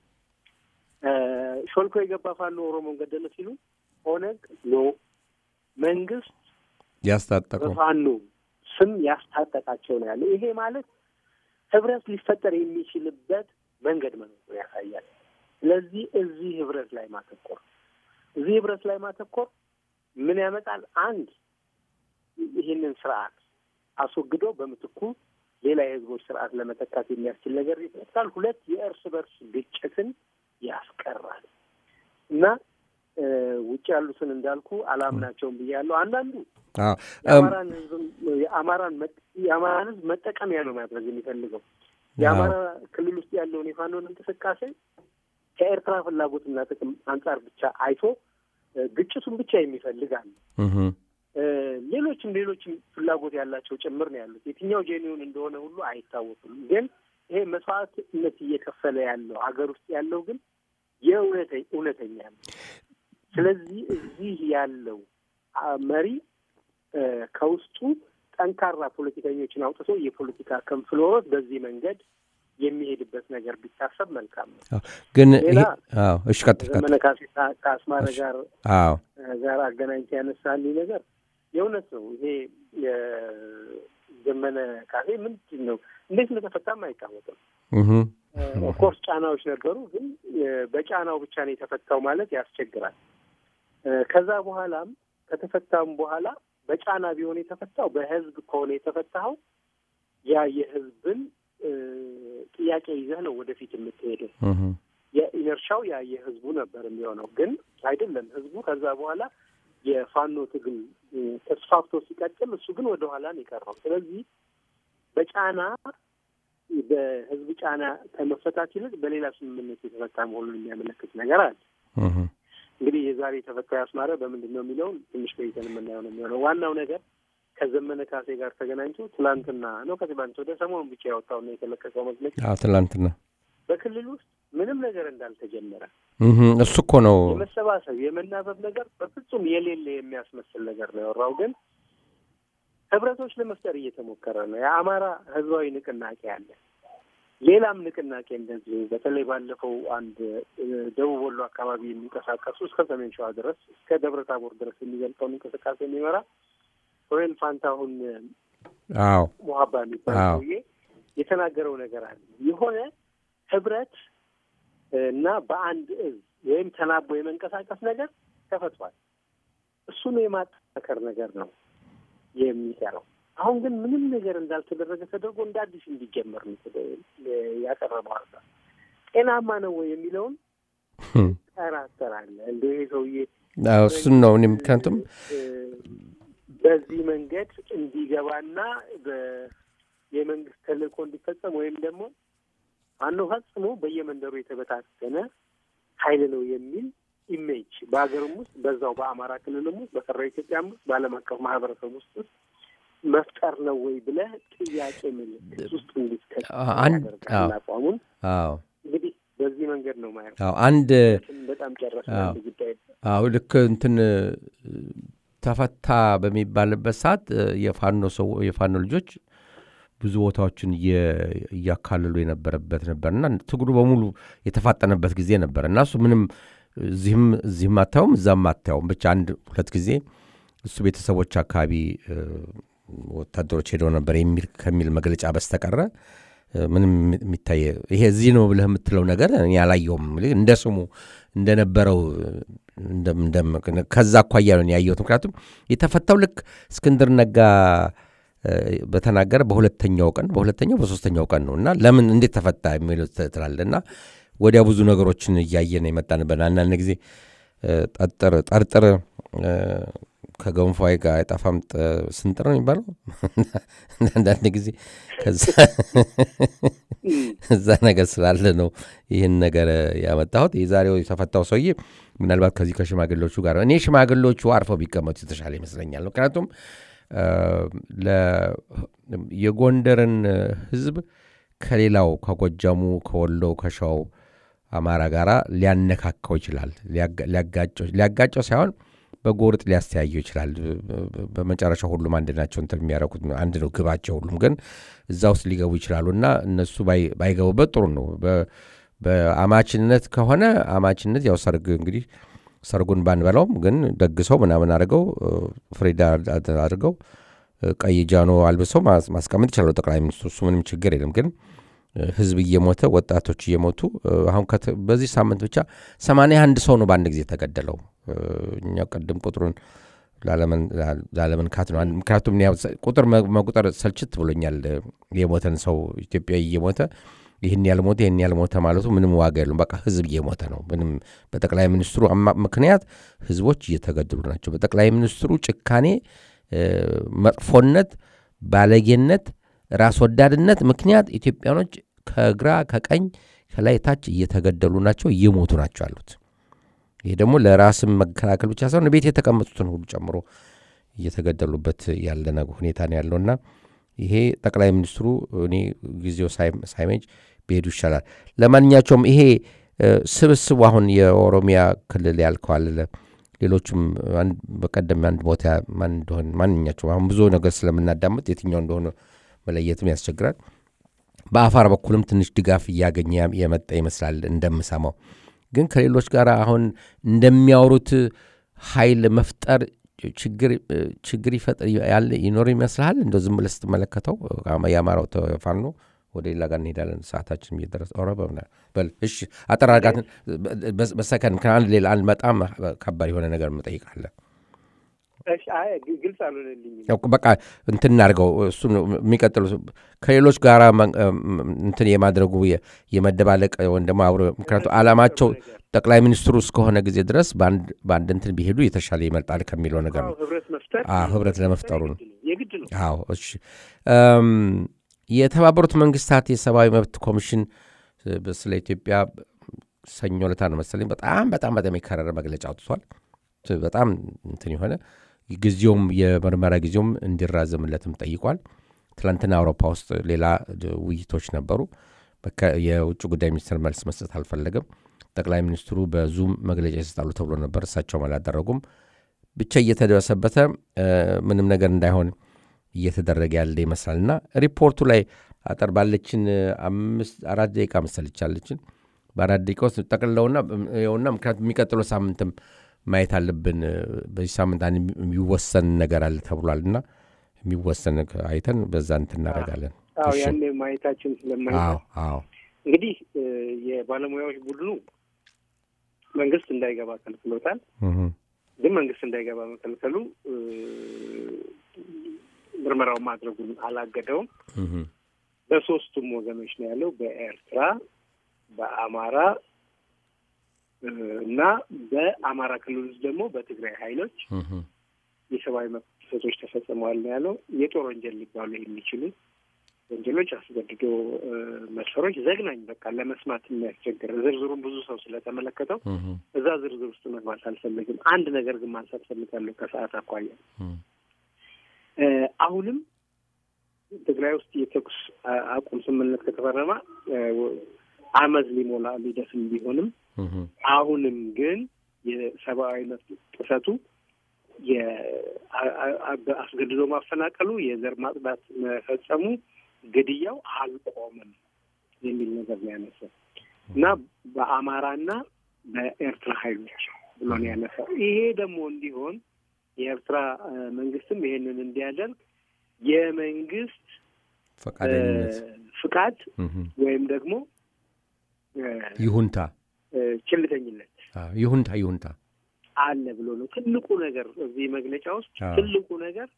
ሾልኮ የገባ ፋኖ ኦሮሞን ገደለ ሲሉ ኦነግ ኖ መንግስት ያስታጠቀው ፋኖ ስም ያስታጠቃቸው ነው ያለው። ይሄ ማለት ህብረት ሊፈጠር የሚችልበት መንገድ መኖሩን ያሳያል። ስለዚህ እዚህ ህብረት ላይ ማተኮር እዚህ ህብረት ላይ ማተኮር ምን ያመጣል? አንድ ይህንን ስርዓት አስወግዶ በምትኩ ሌላ የህዝቦች ስርዓት ለመተካት የሚያስችል ነገር ይፈጥራል። ሁለት የእርስ በርስ ግጭትን ያስቀራል እና ውጭ ያሉትን እንዳልኩ አላምናቸውም ብያለሁ። አንዳንዱ የአማራን ህዝብ የአማራን የአማራን ህዝብ መጠቀሚያ ነው ማድረግ የሚፈልገው የአማራ ክልል ውስጥ ያለውን የፋኖን እንቅስቃሴ ከኤርትራ ፍላጎትና ጥቅም አንጻር ብቻ አይቶ ግጭቱን ብቻ የሚፈልግ አለ። ሌሎችም ሌሎችም ፍላጎት ያላቸው ጭምር ነው ያሉት። የትኛው ጄኒውን እንደሆነ ሁሉ አይታወቅም። ግን ይሄ መስዋዕትነት እየከፈለ ያለው ሀገር ውስጥ ያለው ግን የእውነተኛ ነው። ስለዚህ እዚህ ያለው መሪ ከውስጡ ጠንካራ ፖለቲከኞችን አውጥቶ የፖለቲካ ክንፍሎት በዚህ መንገድ የሚሄድበት ነገር ቢታሰብ መልካም ነው። ግን ሌላ እሺ፣ ቀጥል ቀጥል። ዘመነ ካሴ ከአስማረ ጋር አዎ ጋር አገናኝተ ያነሳልኝ ነገር የእውነት ነው። ይሄ የዘመነ ካሴ ምንድን ነው እንዴት እንደተፈታም አይታወቅም። ኦፍኮርስ ጫናዎች ነበሩ፣ ግን በጫናው ብቻ ነው የተፈታው ማለት ያስቸግራል። ከዛ በኋላም ከተፈታም በኋላ በጫና ቢሆን የተፈታው በህዝብ ከሆነ የተፈታኸው ያ የህዝብን ጥያቄ ይዘህ ነው ወደፊት የምትሄደው። የኢነርሻው ያ የህዝቡ ነበር የሚሆነው፣ ግን አይደለም። ህዝቡ ከዛ በኋላ የፋኖ ትግል ተስፋፍቶ ሲቀጥል እሱ ግን ወደ ኋላ ነው የቀረው። ስለዚህ በጫና በህዝብ ጫና ከመፈታት ይልቅ በሌላ ስምምነት የተፈታ መሆኑን የሚያመለክት ነገር አለ። እንግዲህ የዛሬ የተፈታው አስማረ በምንድን ነው የሚለውን ትንሽ ቆይተን የምናየው ነው የሚሆነው። ዋናው ነገር ከዘመነ ካሴ ጋር ተገናኝቶ ትላንትና ነው ከትላንት ወደ ሰሞኑን ብቻ ያወጣውና የተለቀቀው መግለጫ ትላንትና በክልል ውስጥ ምንም ነገር እንዳልተጀመረ እሱ እኮ ነው የመሰባሰብ የመናበብ ነገር በፍጹም የሌለ የሚያስመስል ነገር ነው ያወራው። ግን ህብረቶች ለመፍጠር እየተሞከረ ነው። የአማራ ህዝባዊ ንቅናቄ አለ። ሌላም ንቅናቄ እንደዚሁ በተለይ ባለፈው አንድ ደቡብ ወሎ አካባቢ የሚንቀሳቀሱ እስከ ሰሜን ሸዋ ድረስ እስከ ደብረ ታቦር ድረስ የሚገልጸውን እንቅስቃሴ የሚመራ ሮዌል ፋንታሁን አዎ ሙሀባ የሚባል አዎ። ሰውዬ የተናገረው ነገር አለ። የሆነ ህብረት እና በአንድ እዝ ወይም ተናቦ የመንቀሳቀስ ነገር ተፈጥሯል። እሱን የማጠናከር ነገር ነው የሚቀረው። አሁን ግን ምንም ነገር እንዳልተደረገ ተደርጎ እንደ አዲስ እንዲጀመር ነው የተደ- ያቀረበው ሀሳብ ጤናማ ነው ወይ የሚለውን ጠራጠራለህ። እንደ ይሄ ሰውዬ አዎ፣ እሱን ነው እኔ ምክንያቱም እ፣ በዚህ መንገድ እንዲገባና በ- የመንግስት ተልእኮ እንዲፈጸም ወይም ደግሞ አኖ ፈጽሞ በየመንደሩ የተበታተነ ኃይል ነው የሚል ኢሜጅ በሀገርም ውስጥ በዛው በአማራ ክልልም ውስጥ በቀረው ኢትዮጵያም ውስጥ በዓለም አቀፍ ማህበረሰብ ውስጥ ውስጥ መፍጠር ነው ወይ ብለህ ጥያቄ ምልክት ውስጥ እንዲትከት አንድ- ያደርጋል አዎ። አቋሙን። አዎ እንግዲህ በዚህ መንገድ ነው ማየው። አዎ አንድ በጣም ጨረስ አዎ። አንድ ጉዳይ አዎ ልክ እንትን እ፣ ተፈታ በሚባልበት ሰዓት እ፣ የፋኖ ሰው የፋኖ ልጆች ብዙ ቦታዎችን እየ- እያካለሉ የነበረበት ነበር እና ትግሉ በሙሉ የተፋጠነበት ጊዜ ነበር እና እሱ ምንም እዚህም እዚህም አታየውም እዛም አታየውም ብቻ አንድ ሁለት ጊዜ እሱ ቤተሰቦች አካባቢ እ፣ ወታደሮች ሄደው ነበር የሚል ከሚል መግለጫ በስተቀረ እ፣ ምንም የሚታይ ይሄ እዚህ ነው ብለህ የምትለው ነገር እኔ አላየውም። እንደ ስሙ እንደነበረው እንደም- እንደም- ከዛ አኳያ ነው እኔ ያየሁት። ምክንያቱም የተፈታው ልክ እስክንድር ነጋ እ፣ በተናገረ በሁለተኛው ቀን በሁለተኛው በሶስተኛው ቀን ነው እና ለምን እንዴት ተፈታ የሚለው ትላለህ እና ወዲያ ብዙ ነገሮችን እያየን የመጣንበት አንዳንድ ጊዜ እ፣ ጠርጥር ጠርጥር እ፣ ከገንፎ ጋር አይጠፋም ጥ- ስንጥር ነው የሚባለው አንዳንድ ጊዜ ከዛ እዛ ነገር ስላለ ነው ይህን ነገር ያመጣሁት። የዛሬው የተፈታው ሰውዬ ምናልባት ከዚህ ከሽማግሌዎቹ ጋር እኔ ሽማግሌዎቹ አርፈው ቢቀመጡ የተሻለ ይመስለኛል። ምክንያቱም እ፣ ለ- የጎንደርን ሕዝብ ከሌላው ከጎጃሙ፣ ከወሎው፣ ከሸዋው አማራ ጋር ሊያነካካው ይችላል። ሊያጋ- ሊያጋጨው ሊያጋጨው ሳይሆን በጎርጥ ሊያስተያየው ይችላል። በ- በመጨረሻ ሁሉም አንድ ናቸው እንትን የሚያደርጉት አንድ ነው ግባቸው። ሁሉም ግን እዛ ውስጥ ሊገቡ ይችላሉ እና እነሱ ባይ- ባይገቡበት ጥሩ ነው። በ- በአማችነት ከሆነ አማችነት ያው ሰርግ እንግዲህ ሰርጉን ባንበላውም ግን ደግሰው ምናምን አድርገው እ፣ ፍሬዳ አድ- አድርገው እ፣ ቀይ ጃኖ አልብሰው ማስ- ማስቀመጥ ይችላሉ ጠቅላይ ሚኒስትሩ። እሱ ምንም ችግር የለም። ግን እ፣ ህዝብ እየሞተ ወጣቶች እየሞቱ እ፣ አሁን ከተ- በዚህ ሳምንት ብቻ ሰማንያ አንድ ሰው ነው በአንድ ጊዜ የተገደለው። እ፣ እኛ ቅድም ቁጥሩን ላለመን- ላለመንካት ነው። አንድ- ምክንያቱም እኔ ያው ሰ- ቁጥር መ- መቁጠር ሰልችት ብሎኛል። እ፣ የሞተን ሰው ኢትዮጵያዊ እየሞተ ይህን ያልሞተ ይህን ያልሞተ ማለቱ ምንም ዋጋ የለውም። በቃ ህዝብ እየሞተ ነው። ምንም በጠቅላይ ሚኒስትሩ አማ- ምክንያት ህዝቦች እየተገደሉ ናቸው። በጠቅላይ ሚኒስትሩ ጭካኔ፣ እ፣ መጥፎነት፣ ባለጌነት፣ ራስ ወዳድነት ምክንያት ኢትዮጵያኖች ከግራ ከቀኝ ከላይ ታች እየተገደሉ ናቸው፣ እየሞቱ ናቸው ያሉት። ይህ ደግሞ ለራስም መከላከል ብቻ ሳይሆን ቤት የተቀመጡትን ሁሉ ጨምሮ እየተገደሉበት ያለ ነገ- ሁኔታ ነው ያለውና ይሄ ጠቅላይ ሚኒስትሩ እኔ ጊዜው ሳይ- ሳይመጅ ቢሄዱ ይሻላል። ለማንኛቸውም ይሄ እ፣ ስብስቡ አሁን የኦሮሚያ ክልል ያልከው አለ ሌሎቹም አንድ- በቀደም አንድ ቦታ ማን እንደሆነ ማንኛቸውም አሁን ብዙ ነገር ስለምናዳምጥ የትኛው እንደሆነ መለየትም ያስቸግራል። በአፋር በኩልም ትንሽ ድጋፍ እያገኘ የመጣ ይመስላል እንደምሰማው። ግን ከሌሎች ጋር አሁን እንደሚያወሩት ኃይል መፍጠር ችግር ችግር ይፈጥር ያለ ይኖር ይመስልሃል? እንደ ዝም ብለህ ስትመለከተው የአማራው ተፋኖ ወደ ሌላ ጋር እንሄዳለን። ሰዓታችን እየደረሰ ኧረ በምና- በል እሺ፣ አጠር አድርጋትን በ- በሰከንድ ከአንድ ሌላ አንድ በጣም ከባድ የሆነ ነገር እንጠይቃለን። እሺ፣ አይ ግ- ግልጽ አልሆነልኝም። ያው በቃ እንትን እናድርገው እሱ የሚቀጥሉ ከሌሎች ጋር እንትን የማድረጉ የ- የመደባለቅ ወይም ደግሞ አብሮ ምክንያቱ ዓላማቸው ጠቅላይ ሚኒስትሩ እስከሆነ ጊዜ ድረስ በአንድ በአንድ እንትን ቢሄዱ የተሻለ ይመርጣል ከሚለው ነገር አዎ፣ ነው። ህብረት መፍጠር አዎ፣ ህብረት ለመፍጠሩ ነው። የግድ ነው። አዎ እሺ። እም፣ የተባበሩት መንግስታት የሰብአዊ መብት ኮሚሽን እ፣ ስለ ኢትዮጵያ ሰኞ ዕለት ነው መሰለኝ በጣም በጣም በጣም የከረረ መግለጫ አውጥቷል። ት- በጣም እንትን የሆነ ጊዜውም የምርመራ ጊዜውም እንዲራዘምለትም ጠይቋል። ትላንትና አውሮፓ ውስጥ ሌላ ድ- ውይይቶች ነበሩ። የውጭ ጉዳይ ሚኒስትር መልስ መስጠት አልፈለገም። ጠቅላይ ሚኒስትሩ በዙም መግለጫ ይሰጣሉ ተብሎ ነበር። እሳቸውም አላደረጉም። ብቻ እየተደበሰበተ ምንም ነገር እንዳይሆን እየተደረገ ያለ ይመስላል እና ሪፖርቱ ላይ አጠር ባለችን አምስት አራት ደቂቃ መሰልቻለችን በአራት ደቂቃ ውስጥ ጠቅልለውና ይኸውና ምክንያቱም የሚቀጥለው ሳምንትም ማየት አለብን። በዚህ ሳምንት አንድ የሚወሰን ነገር አለ ተብሏል እና የሚወሰን አይተን በዛ እንትን እናደርጋለን። ያኔ ማየታችን ስለማይታል እንግዲህ የባለሙያዎች ቡድኑ መንግስት እንዳይገባ ከልክሎታል። ግን መንግስት እንዳይገባ መከልከሉ ምርመራውን ማድረጉን አላገደውም። በሶስቱም ወገኖች ነው ያለው፣ በኤርትራ፣ በአማራ እና በአማራ ክልል ውስጥ ደግሞ በትግራይ ኃይሎች የሰብአዊ መብት ጥሰቶች ተፈጽመዋል ነው ያለው። የጦር ወንጀል ሊባሉ የሚችሉ ወንጀሎች፣ አስገድዶ መድፈሮች፣ ዘግናኝ በቃ ለመስማት የሚያስቸግር ዝርዝሩን ብዙ ሰው ስለተመለከተው እዛ ዝርዝር ውስጥ መግባት አልፈልግም። አንድ ነገር ግን ማንሳት ፈልጋለሁ ከሰዓት አኳያ አሁንም ትግራይ ውስጥ የተኩስ አቁም ስምምነት ከተፈረመ አመት ሊሞላ ሊደፍን ቢሆንም አሁንም ግን የሰብአዊ መብት ጥሰቱ አስገድዶ ማፈናቀሉ፣ የዘር ማጽዳት መፈጸሙ፣ ግድያው አልቆመም የሚል ነገር ነው ያነሳው እና በአማራና በኤርትራ ኃይሎች ብሎ ነው ያነሳው። ይሄ ደግሞ እንዲሆን የኤርትራ መንግስትም ይሄንን እንዲያደርግ የመንግስት ፈቃደኝነት ፍቃድ ወይም ደግሞ ይሁንታ ችልተኝነት ይሁንታ ይሁንታ አለ ብሎ ነው ትልቁ ነገር እዚህ መግለጫ ውስጥ ትልቁ ነገር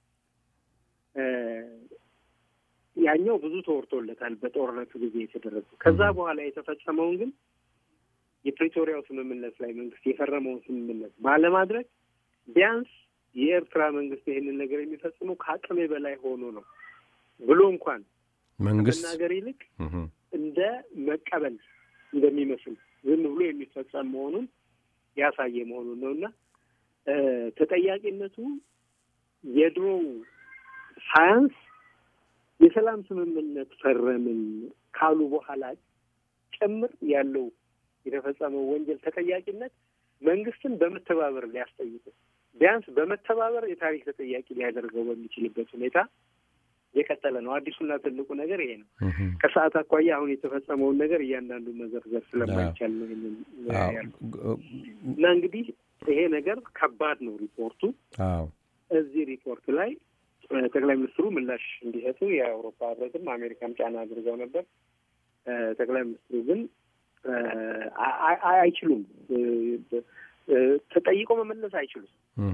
ያኛው ብዙ ተወርቶለታል በጦርነቱ ጊዜ የተደረጉ ከዛ በኋላ የተፈጸመውን ግን የፕሪቶሪያው ስምምነት ላይ መንግስት የፈረመውን ስምምነት ባለማድረግ ቢያንስ የኤርትራ መንግስት ይህንን ነገር የሚፈጽመው ከአቅሜ በላይ ሆኖ ነው ብሎ እንኳን መንግስት ከመናገር ይልቅ እንደ መቀበል እንደሚመስል ዝም ብሎ የሚፈጸም መሆኑን ያሳየ መሆኑን ነው እና ተጠያቂነቱ የድሮው ሳያንስ የሰላም ስምምነት ፈረምን ካሉ በኋላ ጭምር ያለው የተፈጸመው ወንጀል ተጠያቂነት መንግስትን በመተባበር ሊያስጠይቅ ቢያንስ በመተባበር የታሪክ ተጠያቂ ሊያደርገው በሚችልበት ሁኔታ የቀጠለ ነው። አዲሱና ትልቁ ነገር ይሄ ነው። ከሰዓት አኳያ አሁን የተፈጸመውን ነገር እያንዳንዱ መዘርዘር ስለማይቻል ነው ያሉ እና እንግዲህ ይሄ ነገር ከባድ ነው። ሪፖርቱ እዚህ ሪፖርት ላይ ጠቅላይ ሚኒስትሩ ምላሽ እንዲሰጡ የአውሮፓ ህብረትም አሜሪካም ጫና አድርገው ነበር። ጠቅላይ ሚኒስትሩ ግን አይችሉም፣ ተጠይቆ መመለስ አይችሉም።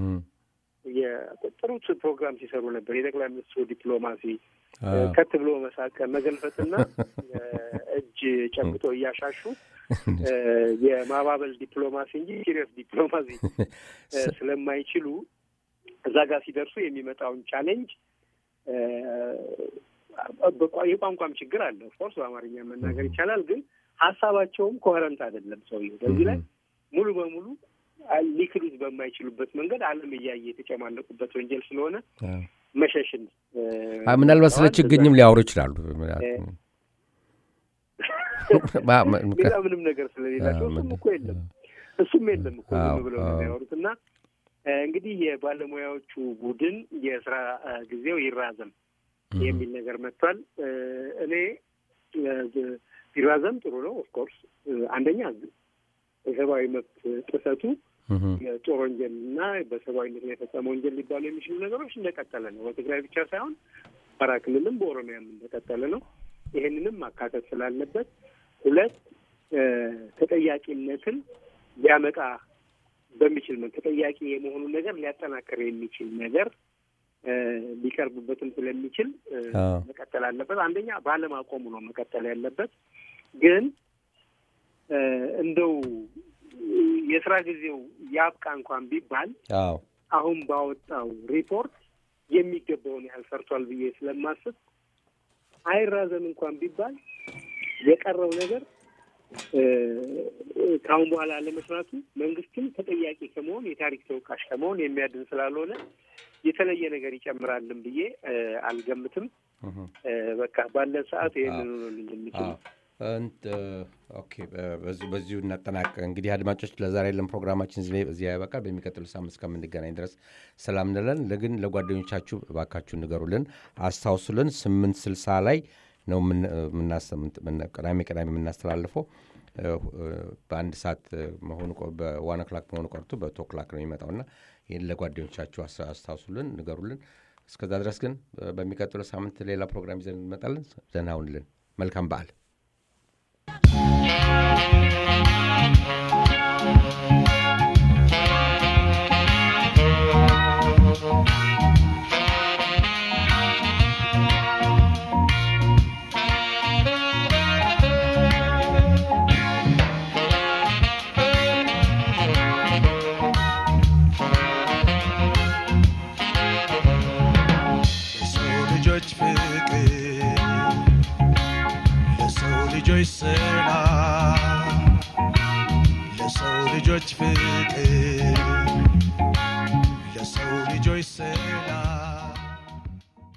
የጥሩት ፕሮግራም ሲሰሩ ነበር። የጠቅላይ ሚኒስትሩ ዲፕሎማሲ ከት ብሎ መሳቅ፣ መገልፈጥና እጅ ጨብጦ እያሻሹ የማባበል ዲፕሎማሲ እንጂ ሲሪየስ ዲፕሎማሲ ስለማይችሉ እዛ ጋር ሲደርሱ የሚመጣውን ቻሌንጅ የቋንቋም ችግር አለ። ኦፍኮርስ በአማርኛ መናገር ይቻላል፣ ግን ሀሳባቸውም ኮሄረንት አይደለም። ሰውየው በዚህ ላይ ሙሉ በሙሉ ሊክዱት በማይችሉበት መንገድ ዓለም እያየ የተጨማለቁበት ወንጀል ስለሆነ መሸሽን ምናልባት ስለ ችግኝም ሊያወሩ ይችላሉ። ሌላ ምንም ነገር ስለሌላቸው እሱም እኮ የለም እሱም የለም እኮ ዝም ብለው ነው የሚያወሩት እና እንግዲህ የባለሙያዎቹ ቡድን የስራ ጊዜው ይራዘም የሚል ነገር መጥቷል። እኔ ቢራዘም ጥሩ ነው። ኦፍኮርስ አንደኛ የሰብአዊ መብት ጥሰቱ የጦር ወንጀል እና በሰብአዊነት ላይ የፈጸመ ወንጀል ሊባሉ የሚችሉ ነገሮች እንደቀጠለ ነው። በትግራይ ብቻ ሳይሆን አማራ ክልልም በኦሮሚያም እንደቀጠለ ነው። ይሄንንም ማካተት ስላለበት ሁለት ተጠያቂነትን ሊያመጣ በሚችል ተጠያቂ የመሆኑን ነገር ሊያጠናክር የሚችል ነገር ሊቀርብበትም ስለሚችል መቀጠል አለበት። አንደኛ ባለማቆሙ ነው መቀጠል ያለበት። ግን እንደው የስራ ጊዜው ያብቃ እንኳን ቢባል አሁን ባወጣው ሪፖርት የሚገባውን ያህል ሰርቷል ብዬ ስለማስብ አይራዘም እንኳን ቢባል የቀረው ነገር ከአሁን በኋላ ለመስራቱ መንግስትም ተጠያቂ ከመሆን የታሪክ ተወቃሽ ከመሆን የሚያድን ስላልሆነ የተለየ ነገር ይጨምራልን ብዬ አልገምትም። በቃ ባለን ሰዓት ይህንን ሆኖልኝ የሚችል በዚሁ እናጠናቀ እንግዲህ አድማጮች ለዛሬ ያለን ፕሮግራማችን እዚህ ያበቃል በሚቀጥሉ ሳምንት እስከምንገናኝ ድረስ ሰላም እንለን ግን ለጓደኞቻችሁ እባካችሁ ንገሩልን አስታውሱልን ስምንት ስልሳ ላይ ነው ቅዳሜ ቅዳሜ የምናስተላልፈው በአንድ ሰዓት መሆኑ በዋን ኦክላክ መሆኑ ቀርቶ በቱ ኦክላክ ነው የሚመጣው እና ይህን ለጓደኞቻችሁ አስታውሱልን ንገሩልን እስከዛ ድረስ ግን በሚቀጥለው ሳምንት ሌላ ፕሮግራም ይዘን እንመጣለን ዘና ሁንልን መልካም በዓል ልጆች ፍቅር ለሰው ልጆች ሰላም ለሰው ልጆች ፍቅር ለሰው ልጆች ሰላም